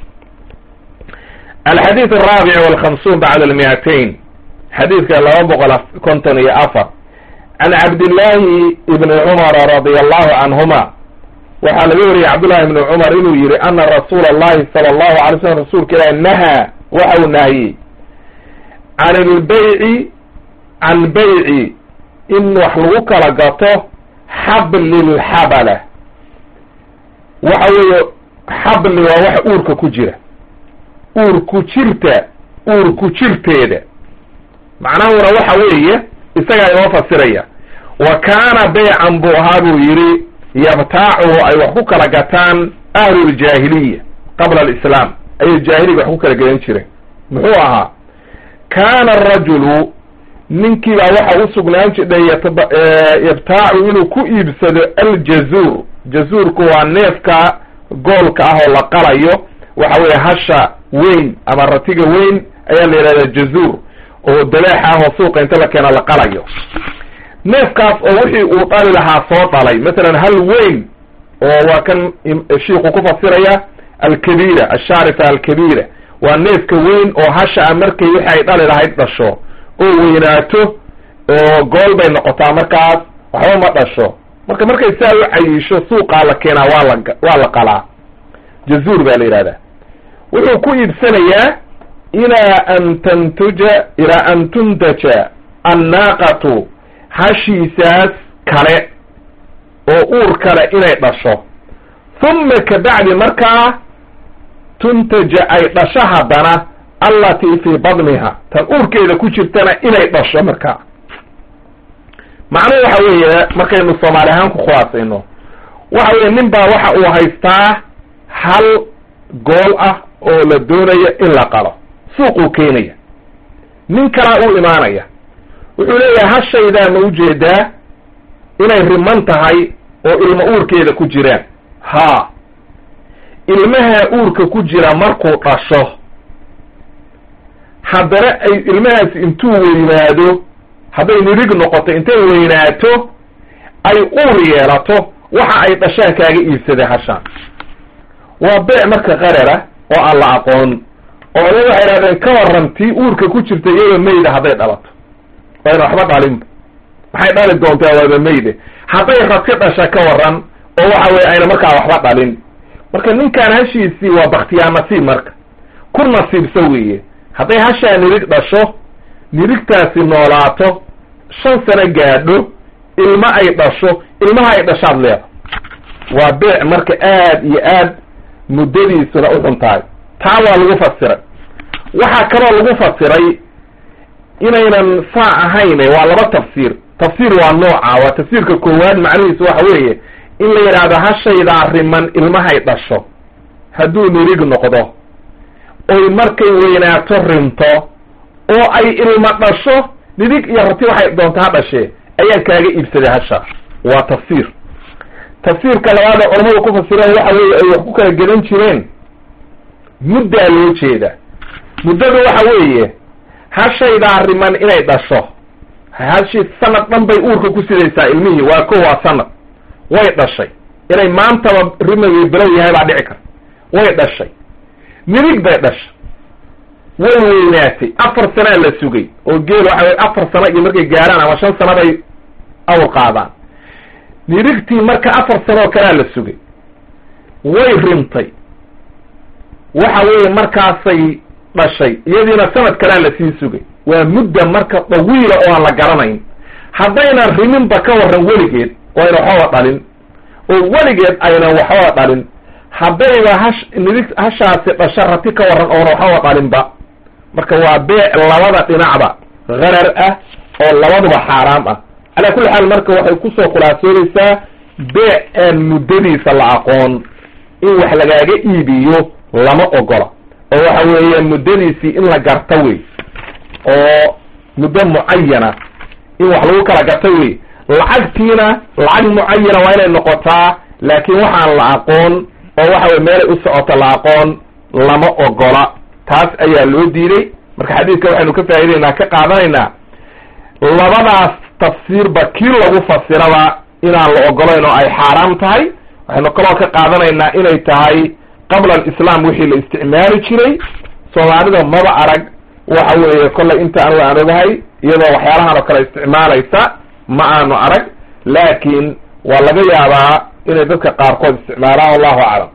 alxadiid alraabic walkhamsuun bacda almiatain xadiidka laba boqol konton iyo afar can cabdillaahi ibni cumara radia allahu canhuma waxaa laga wariyey cabdullahi ibni cumar inuu yihi ana rasuula allahi sala allahu alay slam rasuulka ilahi nahaa waxa uu nahiyey can ilbayci can bayci in wax lagu kala gato xablilxabala waxa weeye xabli waa waxa uurka ku jira uurku jirta uurku jirteeda macnahuna waxa weeye isagaa inoo fasiraya wa kaana baycan buu ahaa buu yidhi yabtaacuhu ay wax ku kala gataan ahluljaahiliya qabla alislaam ayay jaahiliga wax ku kala gadan jireen muxuu ahaa kaana arajulu ninkii baa waxa u sugnaan jidhay yabtaacu inuu ku iibsado aljazuur jazuurku waa neefka goolka ah oo la qalayo waxa weeye hasha weyn ama ratiga weyn ayaa la yidhahdaa jazuur oo dabeex ah oo suuqa inta la keena la qalayo neefkaas oo wixii uu dhali lahaa soo dhalay masalan hal weyn oo waa kan shiiku ku fasiraya alkabiira ashaarifa alkabiira waa neefka weyn oo hasha a markay wixi ay dhali lahayd dhasho oo weynaato oo gool bay noqotaa markaas waxba ma dhasho marka markay saa u cayisho suuqaa la keenaa waa la waa la qalaa jazuur baa la yidhahdaa wuxuu ku iibsanayaa ilaa an tantuja ilaa an tuntaja annaaqatu hashiisaas kale oo uur kale inay dhasho huma kabacdi markaa tuntaja ay dhasho haddana allatii fii badniha tan uurkeeda ku jirtana inay dhasho markaa macnuhu waxa weeye markaynu soomaali ahaan ku khulaasayno waxa weeye nin baa waxa uu haystaa hal gool ah oo la doonayo in la qalo suuquu keenaya nin kalaa u imaanaya wuxuu leeyahay hashaydaa ma ujeedaa inay riman tahay oo ilmo uurkeeda ku jiraan haa ilmaha uurka ku jira markuu dhasho haddana ay ilmahaasi intuu weynaado hadday nirig noqoto intay weynaato ay uur yeelato waxa ay dhashaan kaaga iibsaday hashaan waa beec marka qarara oo aan la aqoon oo le waxay idhahdeen ka waran tii uurka ku jirta iyadoo mayda hadday dhalato wayna waxba dhalinba maxay dhali doontaa waaba mayde hadday radka dhasha ka waran oo waxa weye ayna markaa waxba dhalin marka ninkaan hashiisii waa baktiyaa nasiib marka ku nasiibso weeye hadday hashaa nirig dhasho nirigtaasi noolaato shan sano gaadho ilmo ay dhasho ilmaha ay dhashaad leeda waa beec marka aad iyo aad muddadiisuna u xun tahay taa waa lagu fasiray waxaa kaloo lagu fasiray inaynan saa ahayne waa laba tafsiir tafsiir waa nooca waa tafsiirka koowaad macnihiisu waxa weeye in la yidhaahdo hashaydaa riman ilmahay dhasho hadduu nirig noqdo oy markay weynaato rinto oo ay ilma dhasho nirig iyo rati waxay doonta ha dhashee ayaan kaaga iibsaday hasha waa tafsiir tafsiirka labaada culamadu ku fasireen waxa weeye ay wax ku kala gedan jireen muddaa loo jeeda muddadu waxa weeye hashaydaa riman inay dhasho hashi sanad dhan bay uurka ku sidaysaa ilmihii waa ko waa sanad way dhashay inay maantaba rimagii bilow yahay baa dhici karta way dhashay nirig bay dhashay way weynaatay afar sanaa la sugay oo geel waxa wey afar sano iyo markay gaaraan ama shan sano bay awr qaadaan nirigtii marka afar sanoo kalea la sugay way rintay waxa weeye markaasay dhashay iyadiina sanad kalea lasii sugay waa mudda marka dawiila oo aan la garanayn haddaynan riminba ka warran weligeed oo ayna waxbaba dhalin oo weligeed aynan waxbaba dhalin haddayba hash nidig hashaasi dhasho rati ka warran oona waxbaba dhalinba marka waa beec labada dhinacba harar ah oo labaduba xaaraam ah calaa kulli xaal marka waxay kusoo khulaasoodaysaa beec aan muddadiisa la aqoon in wax lagaaga iibiyo lama ogola oo waxa weeye muddadiisii in la garta wey oo muddo mucayana in wax lagu kala garta wey lacagtiina lacag mucayana waa inay noqotaa laakiin waxaan la aqoon oo waxa weye meelay u socoto la aqoon lama ogola taas ayaa loo diiday marka xadiidka waxaynu ka faa'idaynaa ka qaadanaynaa labadaas tafsiirba kii lagu fasiraba inaan la ogolayn oo ay xaaraam tahay waxaynu kaloo ka qaadanaynaa inay tahay qabla alislaam wixii la isticmaali jiray soomaalida maba arag waxa weeye kollay inta anigu aan ogahay iyadoo waxyaalahan oo kale isticmaalaysa ma aanu arag laakiin waa laga yaabaa inay dadka qaarkood isticmaalaan wallahu aclam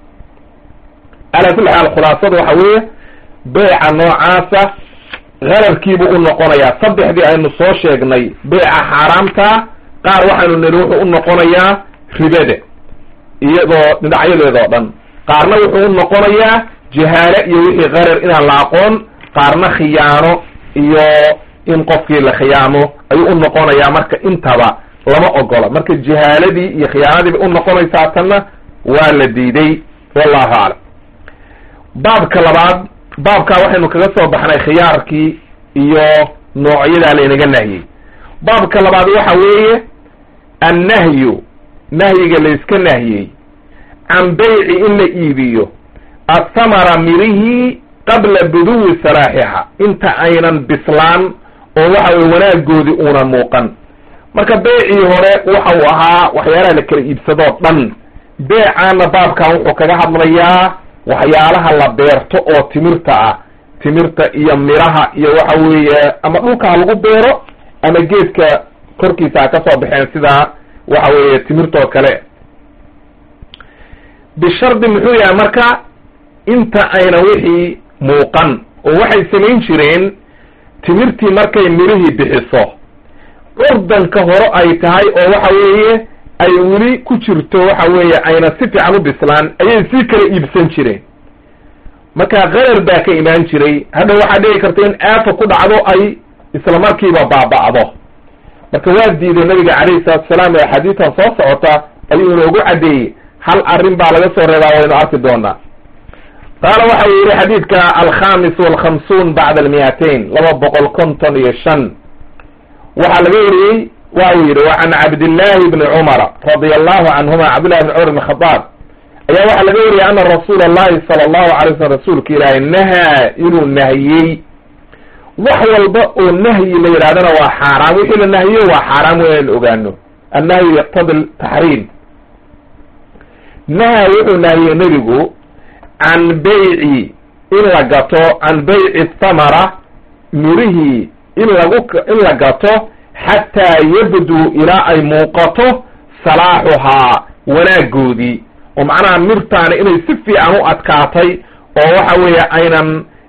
calaa kulli xaal khulaasada waxa weeye beeca noocaasa qararkiibuu u noqonayaa saddexdii aynu soo sheegnay beeca xaaraamta qaar waxaynu niri wuxuu u noqonayaa ribada iyadoo dhinacyadeeda oo dhan qaarna wuxuu u noqonayaa jahaale iyo wixii qarar inaan la aqoon qaarna khiyaano iyo in qofkii la khiyaamo ayuu u noqonayaa marka intaba lama ogola marka jahaaladii iyo khiyaanadii bay u noqonaysaa tanna waa la diiday wallahu aclam baabka labaad baabkaa waxaynu kaga soo baxnay khiyaarkii iyo noocyadaa laynaga nahyey baabka labaad waxa weeye annahyu nahyiga layska nahyey can beyci in la iibiyo athamara mirihii qabla buduwi salaaxiha inta aynan bislaan oo waxa weye wanaagoodii uunan muuqan marka beecii hore waxa uu ahaa waxyaalaha la kala iibsadoo dhan beecaana baabkan wuxuu kaga hadlayaa waxyaalaha la beerto oo timirta ah timirta iyo miraha iyo waxa weeye ama dhulka ha lagu beero ama geedka korkiisa ha ka soo baxeen sida waxa weeye timirtoo kale bishardi muxuu yahay marka inta ayna wixii muuqan oo waxay samayn jireen timirtii markay mirihii bixiso curdanka hore ay tahay oo waxa weeye ay weli ku jirto waxa weeye ayna si fiican u bislaan ayay sii kala iibsan jireen marka qarar baa ka imaan jiray hadha waxaa dhici karta in aafa ku dhacdo ay isla markiiba baaba'do marka waa diiday nabiga calayhi salatu salaam ee xadiitan soo socota ayuu inoogu caddeeyey hal arrin baa laga soo reebaa waynu arki doonaa qaala waxa uu yihi xadiidka alkhamis walkhamsuun bacda almiatain laba boqol konton iyo shan waxaa laga weriyey waxa uu yidhi wa can cabdillahi bni cumara radia allahu canhuma cabdillahi bni cumar bn khadaab ayaa waxaa laga weriyey ana rasuula allahi sala allahu alay slam rasuulka ilaahay nahaa inuu nahiyey wax walba oo nahyi la yidhahdana waa xaaraam wixii la nahiyo waa xaaraam weyn in ogaano annahyu yaqtadi taxriim naha wuxuu nahiyey nebigu can beyci in la gato can beyci thamara mirihii in lagu in la gato xataa yabduu ilaa ay muuqato salaaxuhaa wanaagoodii oo macnaha mirtaani inay si fiican u adkaatay oo waxa weeye aynan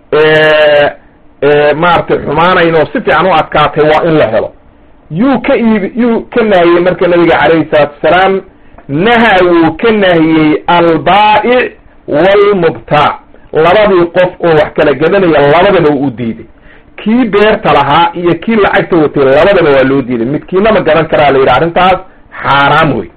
maaragtay xumaanayn oo si fiican u adkaatay waa in la helo yuu ka iib yuu ka nahiyey marka nabiga calayhi salaatu wasalaam naha wuu ka nahiyey albaa'ic waalmubtaac labadii qof oo wax kala gadanaya labadaba u diiday kii beerta lahaa iyo kii lacagta watay labadaba waa loo diiday midkiina ma gadan karaa la yidhi arrintaas xaaraam wey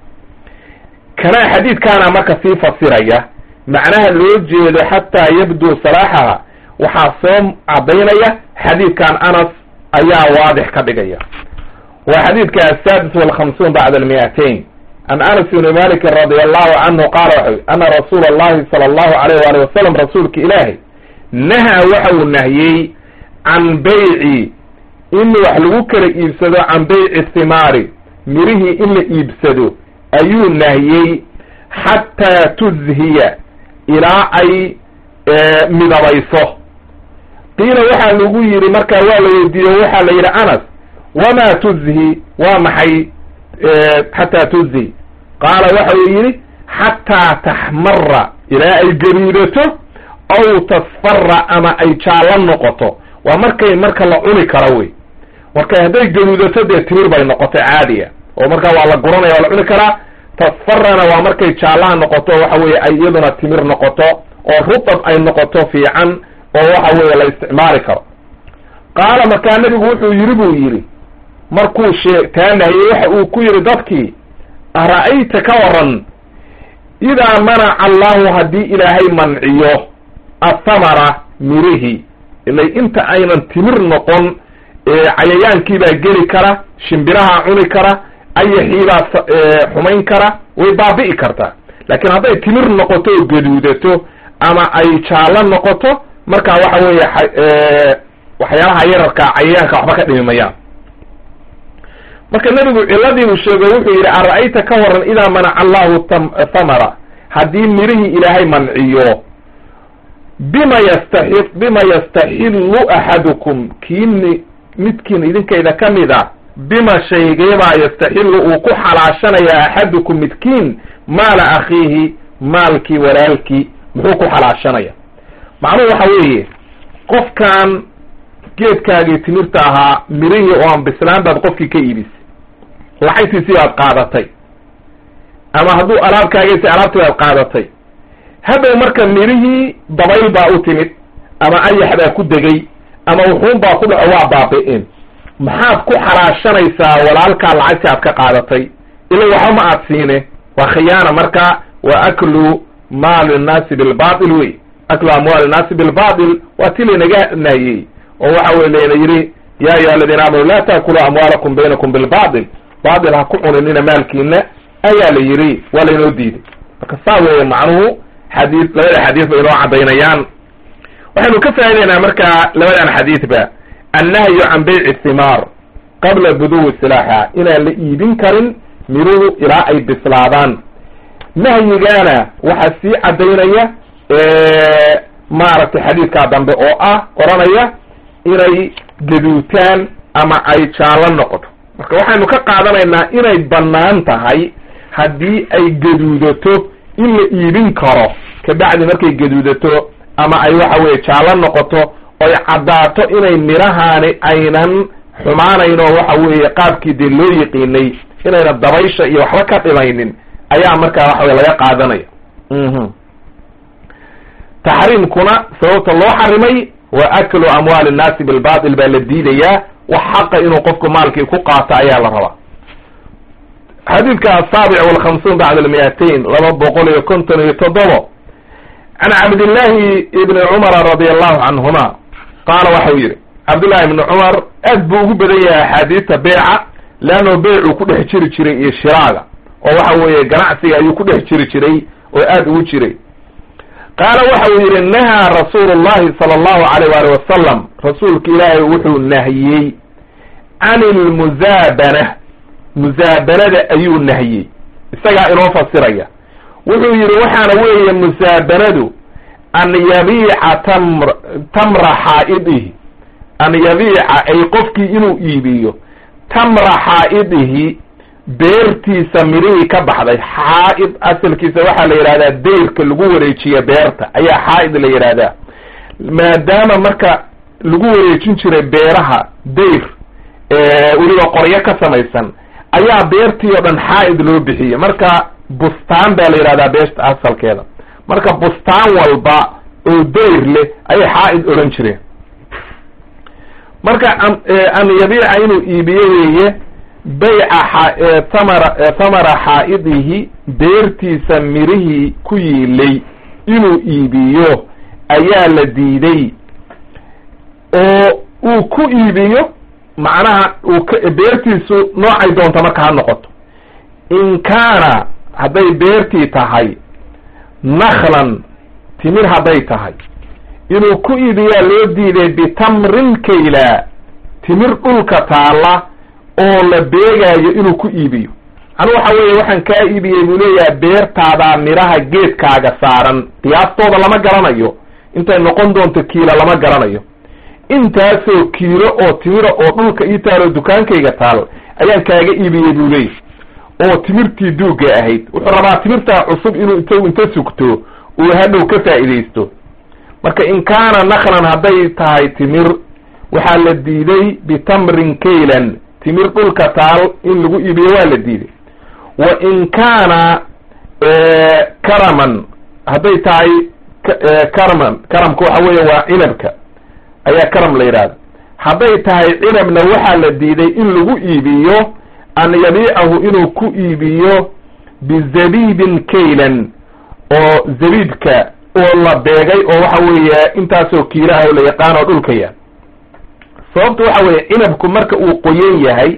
kana xadiidkaana marka sii fasiraya macnaha loo jeedo xataa yabduu salaaxaha waxaa soo cadaynaya xadiidkan anas ayaa waadix ka dhigaya waa xadiidka asaadis walkhamsuun bacda almiatain an anas ibni malikin radi allahu canhu qaala waxa ana rasuula allahi sala allahu alayh waali wasalam rasuulka ilaahay naha waxa uu nahiyey can bayci in wax lagu kala iibsado can bayci thimaari mirihii in la iibsado ayuu nahiyey xataa tuzhiya ilaa ay midabayso qiila waxaa lagu yidhi markaa waa la weydiiye waxaa la yidhi anas wamaa tuzhi waa maxay xataa tuzhi qaala waxa uu yidhi xataa taxmara ilaa ay garuudato aw tasfara ama ay jaallo noqoto waa markay marka la cuni karo wey marka hadday garuudato dee timir bay noqotay caadiya oo markaa waa la guranaya waa la cuni karaa tasfarana waa markay jaallaha noqoto waxa weeye ay iyaduna timir noqoto oo rutab ay noqoto fiican oo waxa weeye la isticmaali karo qaala markaa nebigu wuxuu yidhi buu yidhi markuu shee taanahiyey waxa uu ku yidhi dadkii ara-ayta ka waran idaa manaca allahu haddii ilaahay manciyo athamara mirihi ilay inta aynan timir noqon cayayaankiibaa geli kara shimbiraha cuni kara ayaxiibaa xumayn kara way baabi'i kartaa laakiin hadday timir noqoto oo gaduudato ama ay jaallo noqoto marka waxa weeye waxyaalaha yararka cayayaanka waxba ka dhimi mayaan marka nebigu ciladiibuu sheego wuxuu yidhi ara-ayta ka waran idaa manaca allahu thamara haddii mirihii ilaahay manciyo bima yastaxi bima yastaxillu axadukum kiini midkiin idinkayda ka mid a bima shaygeebaa yastaxillu uu ku xalaashanaya axadukum midkiin maala akhiihi maalkii walaalkii muxuu ku xalaashanaya macnuhu waxa weeye qofkan geedkaagii timirta ahaa mirihii oo aan bislaan baad qofkii ka iibisay lacagtiisii baad qaadatay ama hadduu alaabkaagaysa alaabtii baad qaadatay hadhow marka mirihii dabayl baa u timid ama ayax baa ku degay ama wuxuun baa ku dhaco waa baabi'in maxaad ku xalaashanaysaa walaalkaa lacagtii aad ka qaadatay ila waxba ma aad siine waa khiyaana marka wa aklu maali nnaasi bilbatil wey aklu amwaali nnaasi bilbatil waa ti laynaga nahyey oo waxa wey layna yidhi ya ayuha aladiina aamanu laa taakulu amwaalakum baynakum bilbatil batil ha ku cuninina maalkiina ayaa la yidhi waa laynoo diiday marka saa weeye macnuhu xadii labada xadiis bay inoo cadaynayaan waxaynu ka faa'idaynaa marka labadan xadiidba annahyu can bayci thimaar qabla buduwi silaaxa inaan la iibin karin miruhu ilaa ay bislaadaan nahyigaana waxaa sii cadaynaya maaragtay xadiidkaa dambe oo ah oranaya inay gaduutaan ama ay jaallo noqoto marka waxaynu ka qaadanaynaa inay bannaan tahay haddii ay gaduudato in la iibin karo kabacdi markay gaduudato ama ay waxa weye jaallo noqoto oy caddaato inay mirahaani aynan xumaanayn oo waxa weeye qaabkii dee loo yiqiinay inayna dabaysha iyo waxba ka dhimaynin ayaa markaa waxa weye laga qaadanaya taxriimkuna sababta loo xarimay wa aklu amwaali nnaasi bilbatil baa la diidayaa wax xaqa inuu qofku maalkii ku qaato ayaa la rabaa xadiidka asaabic walkhamsuun bacda almiatain laba boqol iyo konton iyo toddobo can cabdillahi ibni cumara radi allahu canhuma qaala waxau yidhi cabdullahi ibni cumar aad buu ugu badan yahay axaadiista beeca leanno beecuu ku dhex jiri jiray iyo shiraaga oo waxa weeye ganacsiga ayuu ku dhex jiri jiray oo aad ugu jiray qaala waxa uu yidhi nahaa rasuulu llahi sala allahu alayh waali wasalam rasuulka ilaahay wuxuu nahiyey can ilmuzaabana musaabanada ayuu nahiyey isagaa inoo fasiraya wuxuu yidhi waxaana weeye musaabanadu an yabiica tamr tamra xaa'idihi an yabiica ay qofkii inuu iibiyo tamra xaa'idihi beertiisa mirihii ka baxday xaa'id asalkiisa waxaa la yidhahdaa dayrka lagu wareejiya beerta ayaa xaa'id la yidhahdaa maadaama marka lagu wareejin jiray beeraha dayr weliba qoryo ka samaysan ayaa beertii oo dhan xaa'id loo bixiyey marka bustaan baa la yidhahdaa beerta asalkeeda marka bustaan walba oo dayr leh ayay xaa'id odhan jireen marka an yabiica inuu iibiyo weeye bayca thamara thamara xaa'idihi beertiisa mirihii ku yiilay inuu iibiyo ayaa la diiday oo uu ku iibiyo macnaha uu beertiisu noocay doonta marka ha noqoto in kaana hadday beertii tahay naklan timir hadday tahay inuu ku iibiyaa loo diiday bitamrin kayla timir dhulka taalla oo la beegaayo inuu ku iibiyo anu waxa weeye waxaan kaa iibiyey buu leeyahay beertaadaa midhaha geedkaaga saaran qiyaastooda lama garanayo intay noqon doonto kiilo lama garanayo intaasoo kiilo oo timira oo dhulka ii taal oo dukaankayga taal ayaan kaaga iibiyey buu leeyahy oo timirtii duugga ahayd wuxuu rabaa timirtaa cusub inuu int inta sugto uu hadhow ka faa'iidaysto marka in kaana naklan hadday tahay timir waxaa la diiday bitamrin kaylan timir dhulka taal in lagu iibiyo waa la diiday wa in kaana karaman hadday tahay karaman karamka waxa weeye waa cinabka ayaa karam la yidhahda hadday tahay cinabna waxaa la diiday in lagu iibiyo an yabiicahu inuu ku iibiyo bizabiibin kaylan oo zabiibka oo la beegay oo waxa weeye intaasoo kiilaha oo la yaqaan oo dhulka yaal sababta waxa weeye cinabku marka uu qoyan yahay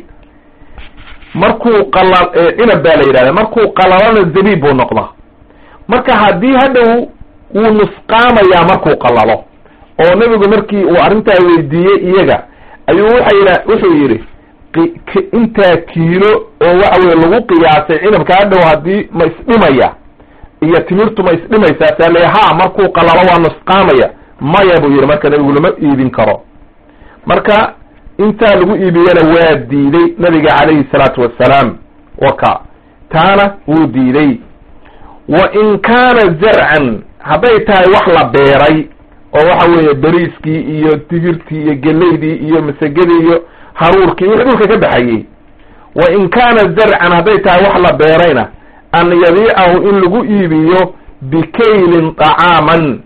markuu qala cinab baa la yidhahda markuu qalalana zabiib buu noqdaa marka haddii hadhow wuu nusqaamayaa markuu qalalo oo nebigu markii uu arrintaa weydiiyey iyaga ayuu waxa yidha wuxuu yidhi intaa kiilo oo waxa weye lagu qiyaasay cinabka hadhow haddii ma isdhimaya iyo timirtu ma isdhimaysaa saa le ha markuu qalalo waa nusqaamaya maya buu yidhi marka nebigu lama iibin karo marka intaa lagu iibiyana waa diiday nabiga calayhi salaatu wassalaam waka taana wuu diiday wa in kaana zarcan hadday tahay wax la beeray oo waxa weeye beriiskii iyo digirtii iyo gelaydii iyo masagadii iyo haruurkii wixii dhulka ka baxayey wa in kaana zarcan hadday tahay wax la beerayna an yabiicahu in lagu iibiyo bikaylin طacaaman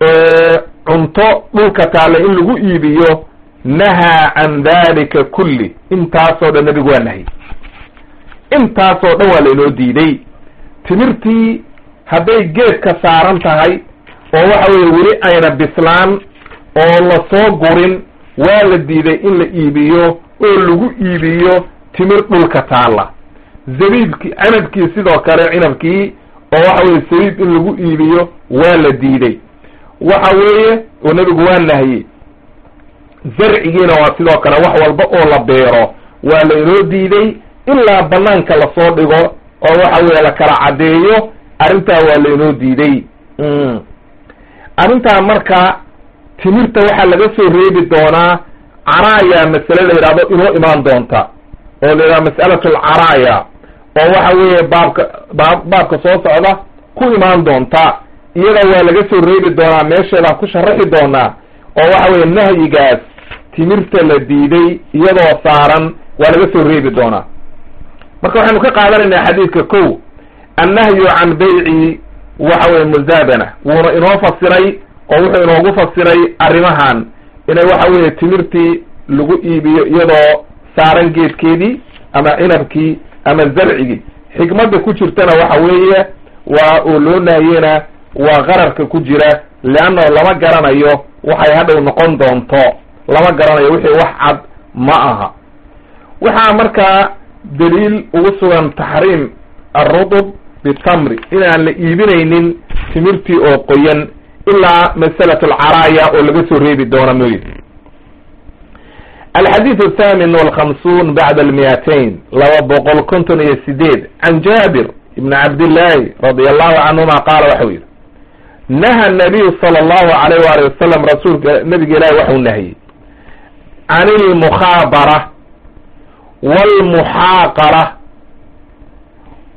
cunto dhulka taalla in lagu iibiyo nahaa can dalika kulli intaasoo dhan nebigu waa nahyy intaasoo dhan waa lainoo diiday timirtii hadday geedka saaran tahay oo waxa weeye weli ayna bislaan oo lasoo gurin waa la diiday in la iibiyo oo lagu iibiyo timir dhulka taalla zabiibkii canabkii sidoo kale cinabkii oo waxa weye sabiib in lagu iibiyo waa la diiday waxa weeye oo nebigu waa nahyey zarcigiina waa sidoo kale wax walba oo la beero waa la inoo diiday ilaa banaanka lasoo dhigo oo waxa weye la kala caddeeyo arrintaa waa la inoo diiday arrintaa marka timirta waxaa laga soo reebi doonaa caraaya masale la yidhahdo inoo imaan doonta oo la yidhahdo mas'alatu alcaraaya oo waxa weeye baabka baab baabka soo socda ku imaan doonta iyada waa laga soo reebi doonaa meesheedaan ku sharaxi doonaa oo waxa weeye nahyigaas timirta la diiday iyadoo saaran waa laga soo reebi doonaa marka waxaynu ka qaadanaynaa xadiidka kow annahyu can bayci waxa weye muzaabana wuuna inoo fasiray oo wuxuu inoogu fasiray arrimahan inay waxa weeye timirtii lagu iibiyo iyadoo saaran geedkeedii ama cinabkii ama zarcigii xikmadda ku jirtana waxa weeye waa oo loo nahyena waa qararka ku jira leanna lama garanayo waxay hadhow noqon doonto lama garanayo wixii wax cad ma aha waxaa markaa daliil ugu sugan taxriim alrudub bitamri inaan la iibinaynin timirtii oo qoyan ilaa masalat alcaraaya oo laga soo reebi doono mooye alxadiid athamin walkhamsuun bacda almiyatain laba boqol konton iyo sideed can jaabir ibni cabdillaahi radi allahu canhuma qaala waxau yidhi naha nabiyu sala allahu alayh waali wasalam rasuulka nabiga ilaahi waxau nahiyey can ilmukhaabara walmuxaaqara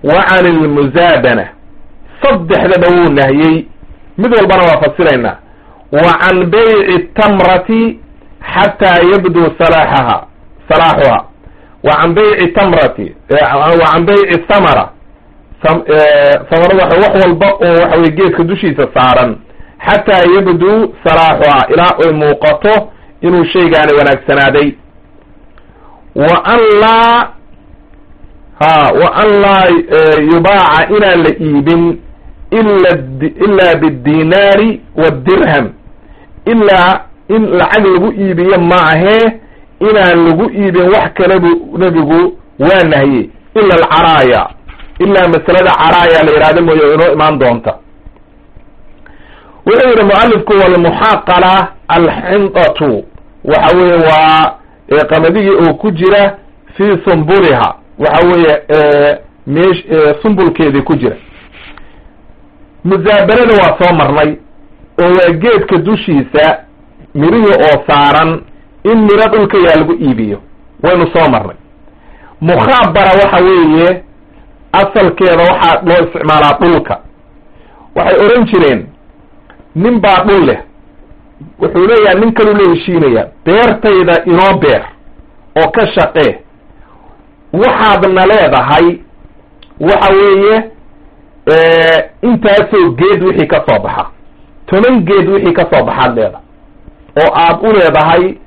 wa can ilmusaabana saddexdaba wuu nahiyey mid walbana waa fasiraynaa wa can bayci tamrati xataa yabduu salaaxaha salaaxuha wa can bayci tamrati wa can bayci samara samarada waxa wax walba oo waxa weye geedka dushiisa saaran xataa yabduu salaaxuha ilaa ay muuqato inuu shaygaani wanaagsanaaday wa an laa ha wa an laa yubaaca inaan la iibin ila ilaa biddinaari wadirham ilaa in lacag lagu iibiyo maahee inaan lagu iibin wax kale bu nebigu waa nahye ila alcaraaya ilaa masalada caraaya la yidhahdo mooye inoo imaan doonta wuxuu yidhi mualifku walmuxaaqala alxindatu waxa weeye waa qamadigi oo ku jira fii sumbuliha waxa weeye mesh sumbulkeedii ku jira musaabanada waa soo marnay oo waa geedka dushiisa mirihii oo saaran in miro dhulka yaa lagu iibiyo waynu soo marnay mukhaabara waxa weeye asalkeeda waxaa loo isticmaalaa dhulka waxay odhan jireen nin baa dhul leh wuxuu leeyahay nin kaluu la heshiinaya beertayda inoo beer oo ka shaqee waxaadna leedahay waxa weeye intaasoo geed wixii ka soo baxa toban geed wixii ka soo baxaad leedahay oo aad u leedahay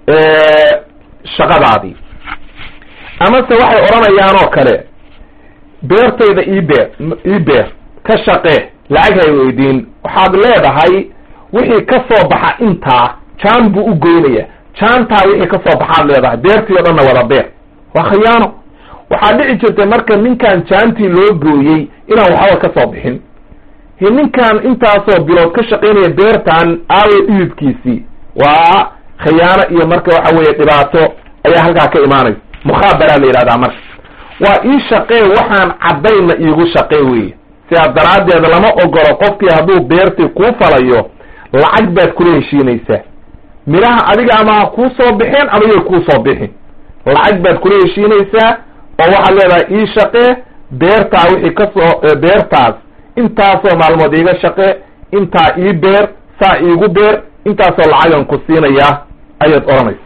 shaqadaadii amase waxay odhanayaan oo kale beertayda ii beer ii beer ka shaqee lacag hay weydiin waxaad leedahay wixii ka soo baxa intaa jaan buu u goynaya jaantaa wixii ka soo baxaad leedahay beertii o dhanna wada beer waa khiyaano waxaa dhici jirtay marka ninkan jaantii loo gooyey inaan waxba ka soo bixin he ninkan intaasoo bilood ka shaqaynaya beertan aawo dhididkiisii waa khiyaano iyo marka waxa weeye dhibaato ayaa halkaa ka imaanaysa mukhaabaraa la yidhahdaa marka waa ii shaqee waxaan caddaynna iigu shaqee weeye sidaas daraaddeed lama ogolo qofkii hadduu beertii kuu falayo lacag baad kula heshiinaysaa midhaha adiga ama ha kuu soo bixeen ama yay kuu soo bixin lacag baad kula heshiinaysaa oo waxaad leedahay ii shaqee beertaa wixii kasoo beertaas intaasoo maalmood iiga shaqee intaa ii beer saa iigu beer intaasoo lacagan ku siinayaa ayaad odhanaysa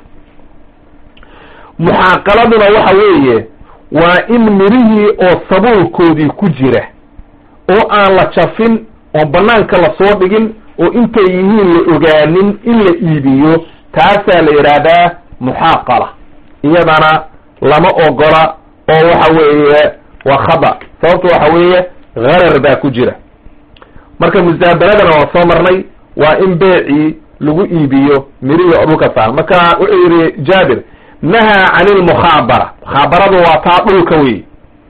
muxaaqaladuna waxa weeye waa in midhihii oo sabuulkoodii ku jira oo aan la jafin oon banaanka lasoo dhigin oo intay yihiin la ogaanin in la iibiyo taasaa la yidhaahdaa muxaaqala iyadana lama ogola oo waxa weeye waa khada sababto waxa weeye harar baa ku jira marka musaabaradana waa soo marnay waa in beecii lagu iibiyo mirihii oo dhulka saar marka wuxuu yidhi jaabir nahaa can ilmukhaabara mukhaabaradu waa taa dhulka wey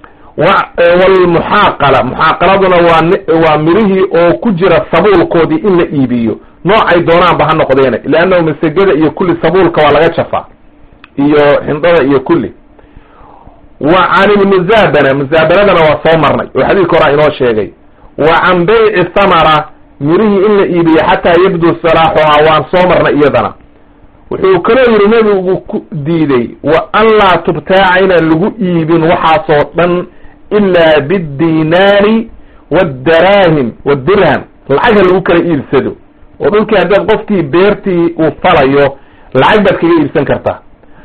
walmuxaaqala muxaaqaladuna waa waa mirihii oo ku jira sabuulkoodii in la iibiyo noocay doonaanba ha noqdeene leannahu masegada iyo kulli sabuulka waa laga jafaa iyo xindada iyo kulli wa can ilmuzaabana muzaabanadana waa soo marnay oo xadiidka horaa inoo sheegay wa can bayci thamara mirihii in la iibiyo xataa yabduu salaaxuhaa waan soo marnay iyadana wuxuu kaloo yidhi nebigu ku diiday wa an laa tubtaaca inaan lagu iibin waxaasoo dhan ilaa biddinaari waddaraahim wadirham lacagha lagu kala iibsado oo dhulkii haddaad qofkii beertii uu falayo lacag baad kaga iibsan kartaa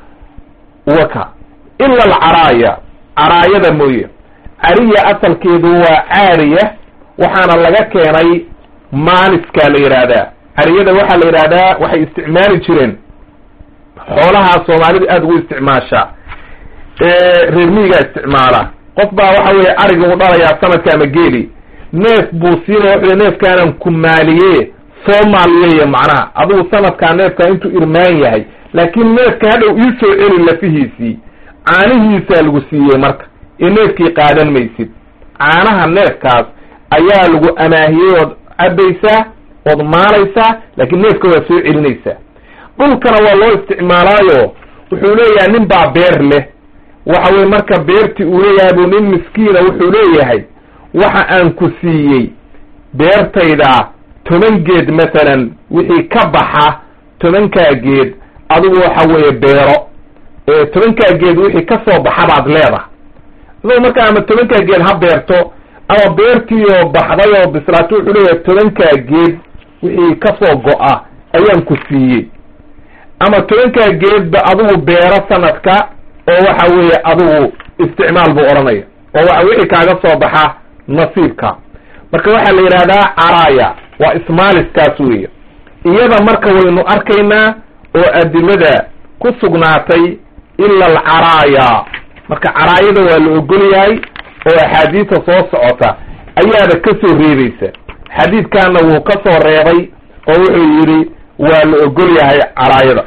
waka ila alcaraaya caraayada mooye cariya asalkeedu waa caariya waxaana laga keenay maaliskaa la yidhaahdaa cariyada waxaa la yidhaahdaa waxay isticmaali jireen xoolahaa soomaalidu aada ugu isticmaashaa reer miyigaa isticmaala qof baa waxa weeye ariga u dhalayaa sanadka ama geeli neef buu siinaya wuxuu neefkaanan ku maaliye soo maaliyeeya macnaha adigu sanadkaa neefkaa intuu irmaan yahay laakiin neefka hadhow ii soo celi lafihiisii caanihiisaa lagu siiyey marka ee neefkii qaadan maysid caanaha neefkaas ayaa lagu amaahiyey ood cabaysaa ood maalaysaa laakiin neefka waa soo celinaysaa dhulkana waa loo isticmaalaayo wuxuu leeyahay nin baa beer leh waxa weye marka beertii uu leeyahay buu nin miskiina wuxuu leeyahay waxa aan ku siiyey beertayda toban geed masalan wixii ka baxa tobankaa geed adigu waxa weeye beero tobankaa geed wixii ka soo baxa baad leedahay isagoo markaa ama tobankaa geed ha beerto ama beertii oo baxday oo bislaato wuxuu leeyahay tobankaa geed wixii kasoo go-a ayaan ku siiyey ama tobankaa geedba adigu beero sanadka oo waxa weeye adigu isticmaal buu odhanaya oo waxa wixii kaaga soo baxa nasiibka marka waxaa la yidhahdaa caraaya waa ismaaliskaas weeye iyada marka waynu arkaynaa oo adilada ku sugnaatay ila alcaraaya marka caraayada waa la ogol yahay oo axaadiista soo socota ayaaba ka soo reebaysa xadiidkaana wuu ka soo reebay oo wuxuu yidhi waa la ogol yahay caraayada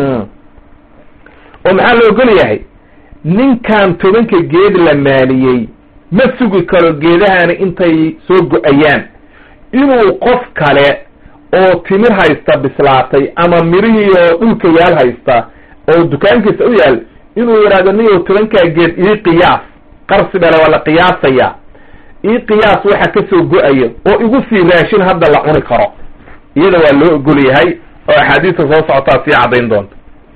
oo maxaa la ogol yahay ninkan tobanka geed la maaliyey ma sugi karo geedahani intay soo go-ayaan inuu qof kale oo timir haysta bislaatay ama mirihii oo dhulka yaal haysta oo dukaankiisa u yaal inuu yidhahdo niyow tobankaa geed ii qiyaas qarsi bale waa la qiyaasaya ii qiyaas waxa ka soo go-aya oo igu sii raashin hadda la cuni karo iyada waa loo ogol yahay oo axaadiista soo socotaa sii caddayn doonta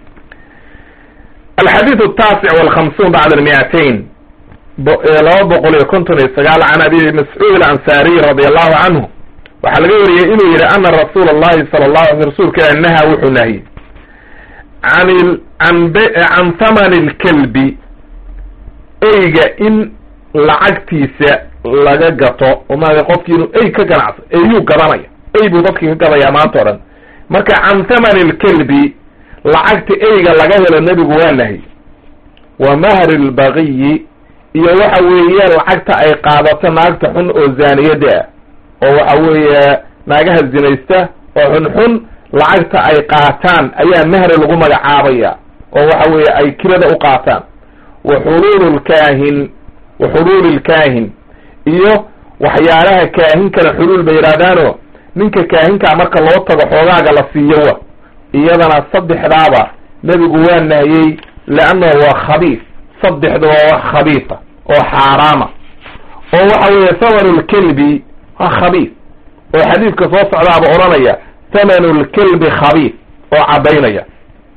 alxadiid ataasic walkhamsuun bacda almiatain laba boqol iyo konton iyo sagaal can abi mascuud alansaariy radi allahu canhu waxaa laga wariyey inuu yihi ana rasuula allahi sala allahu alay rasuulka ilah naha wuxuu nahiyey an an can thamani lkelbi eyga in lacagtiisa laga gato oo maaa qofkii inuu ey ka ganacso eyuu gadanaya ey buu dadkii ka gadaya maanta o dhan marka can thamani lkelbi lacagta eyga laga helo nebigu waa nahy wa mahri lbagiyi iyo waxa weeye lacagta ay qaadato naagta xun oo zaaniyada ah oo waxa weeye naagaha zinaysta oo xunxun lacagta ay qaataan ayaa mahri lagu magacaabaya oo waxa weeye ay kirada u qaataan wa xuluulu lkaahin wa xuluuli lkaahin iyo waxyaalaha kaahinkana xuluul bay yidhahdaano ninka kaahinkaa marka loo tago xoogaaga la siiyo wa iyadana saddexdaaba nebigu waa nahiyey leannahu waa khabiis saddexda waa wax khabiisa oo xaaraama oo waxa weeye thamanu lkelbi waa khabiis oo xadiidka soo socdaaba odhanaya thamanu lkelbi khabiis oo caddaynaya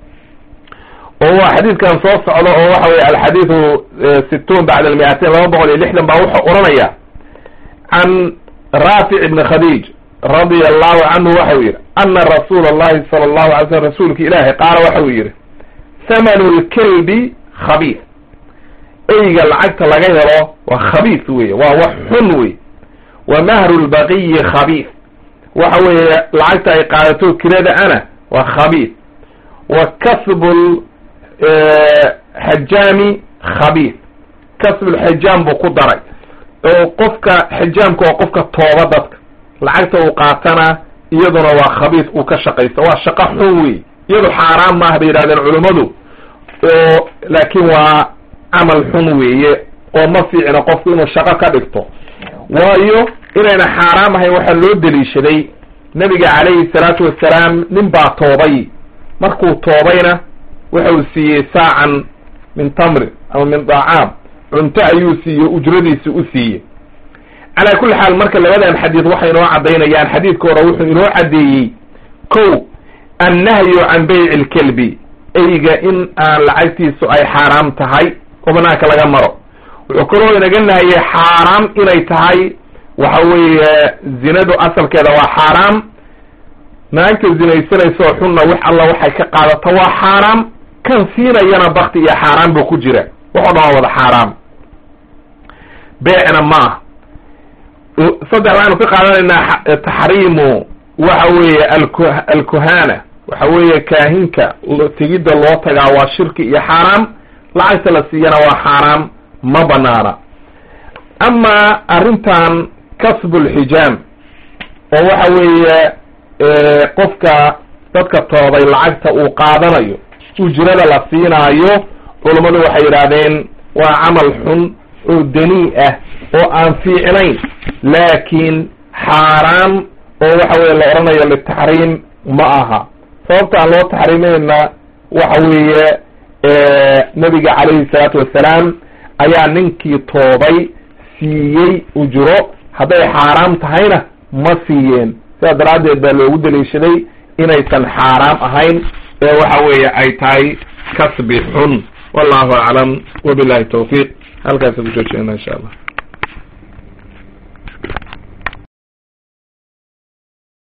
oo waa xadiidkan soo socdo oo waxa weye alxadiidu situun bacda almiatain laba boqol iyo lixdan baa wuxuu odhanaya can raafic ibni khadiij radia allahu canhu waxau yidhi ana rasuula allahi sala allahu alay slm rasuulka ilaahi qaala waxau yidhi thamanu lkelbi khabiis eyga lacagta laga helo waa khabiis weye waa wax xun wey wa mahru lbaqiyi khabiis waxa weeye lacagta ay qaadato kirada ana waa khabiis wa kasbu xajaami khabiis kasbulxajaam buu ku daray oo qofka xajaamka waa qofka tooba dadka lacagta uu qaatana iyaduna waa khabiis uu ka shaqaysta waa shaqo xun wey iyadu xaaraan maaha bay yidhahdeen culummadu oo laakiin waa camal xun weeye oo ma fiicna qofku inuu shaqo ka dhigto waayo inayna xaaraam ahayn waxaa loo deliishaday nebiga calayhi salaatu wassalaam nin baa toobay markuu toobayna wuxuu siiyey saacan min tamrin ama min dacaam cunto ayuu siiye ujradiisi u siiyey calaa kulli xaal marka labadan xadiid waxay inoo caddaynayaan xadiidka hore wuxuu inoo caddeeyey kow annahyu can bayci lkelbi eyga in aan lacagtiisu ay xaaraam tahay oo banaanka laga maro wuxuu kaloo inaga nahayey xaaraam inay tahay waxa weeye zinadu asalkeeda waa xaaraam naagta zinaysanaysaoo xunna wax alla waxay ka qaadato waa xaaraam kan siinayana bakti iyo xaaraam buu ku jira waxoo dhan waa wada xaaraam beecna ma ah saddex waxaynu ka qaadanaynaa taxriimu waxa weeye alku alkuhana waxa weeye kaahinka tegidda loo tagaa waa shirki iyo xaaraam lacagta la siiyana waa xaaraam ma banaana amaa arrintan kasbulxijaam oo waxa weeye qofka dadka toobay lacagta uu qaadanayo ujrada la siinaayo culummadu waxay yidhaahdeen waa camal xun oo danii ah oo aan fiicnayn laakiin xaaraam oo waxa weye la odhanayo litaxriim ma aha sababta aan loo taxriimayna waxa weeye nabiga calayhi salaatu wassalaam ayaa ninkii toobay siiyey ujro hadday xaaraam tahayna ma siiyeen sidaas daraaddeed baa loogu daliishaday inaysan xaaraam ahayn ee waxa weeye ay tahay kasbi xun wallahu aclam wabillahi tawfiiq halkaasa ku joojina insha allah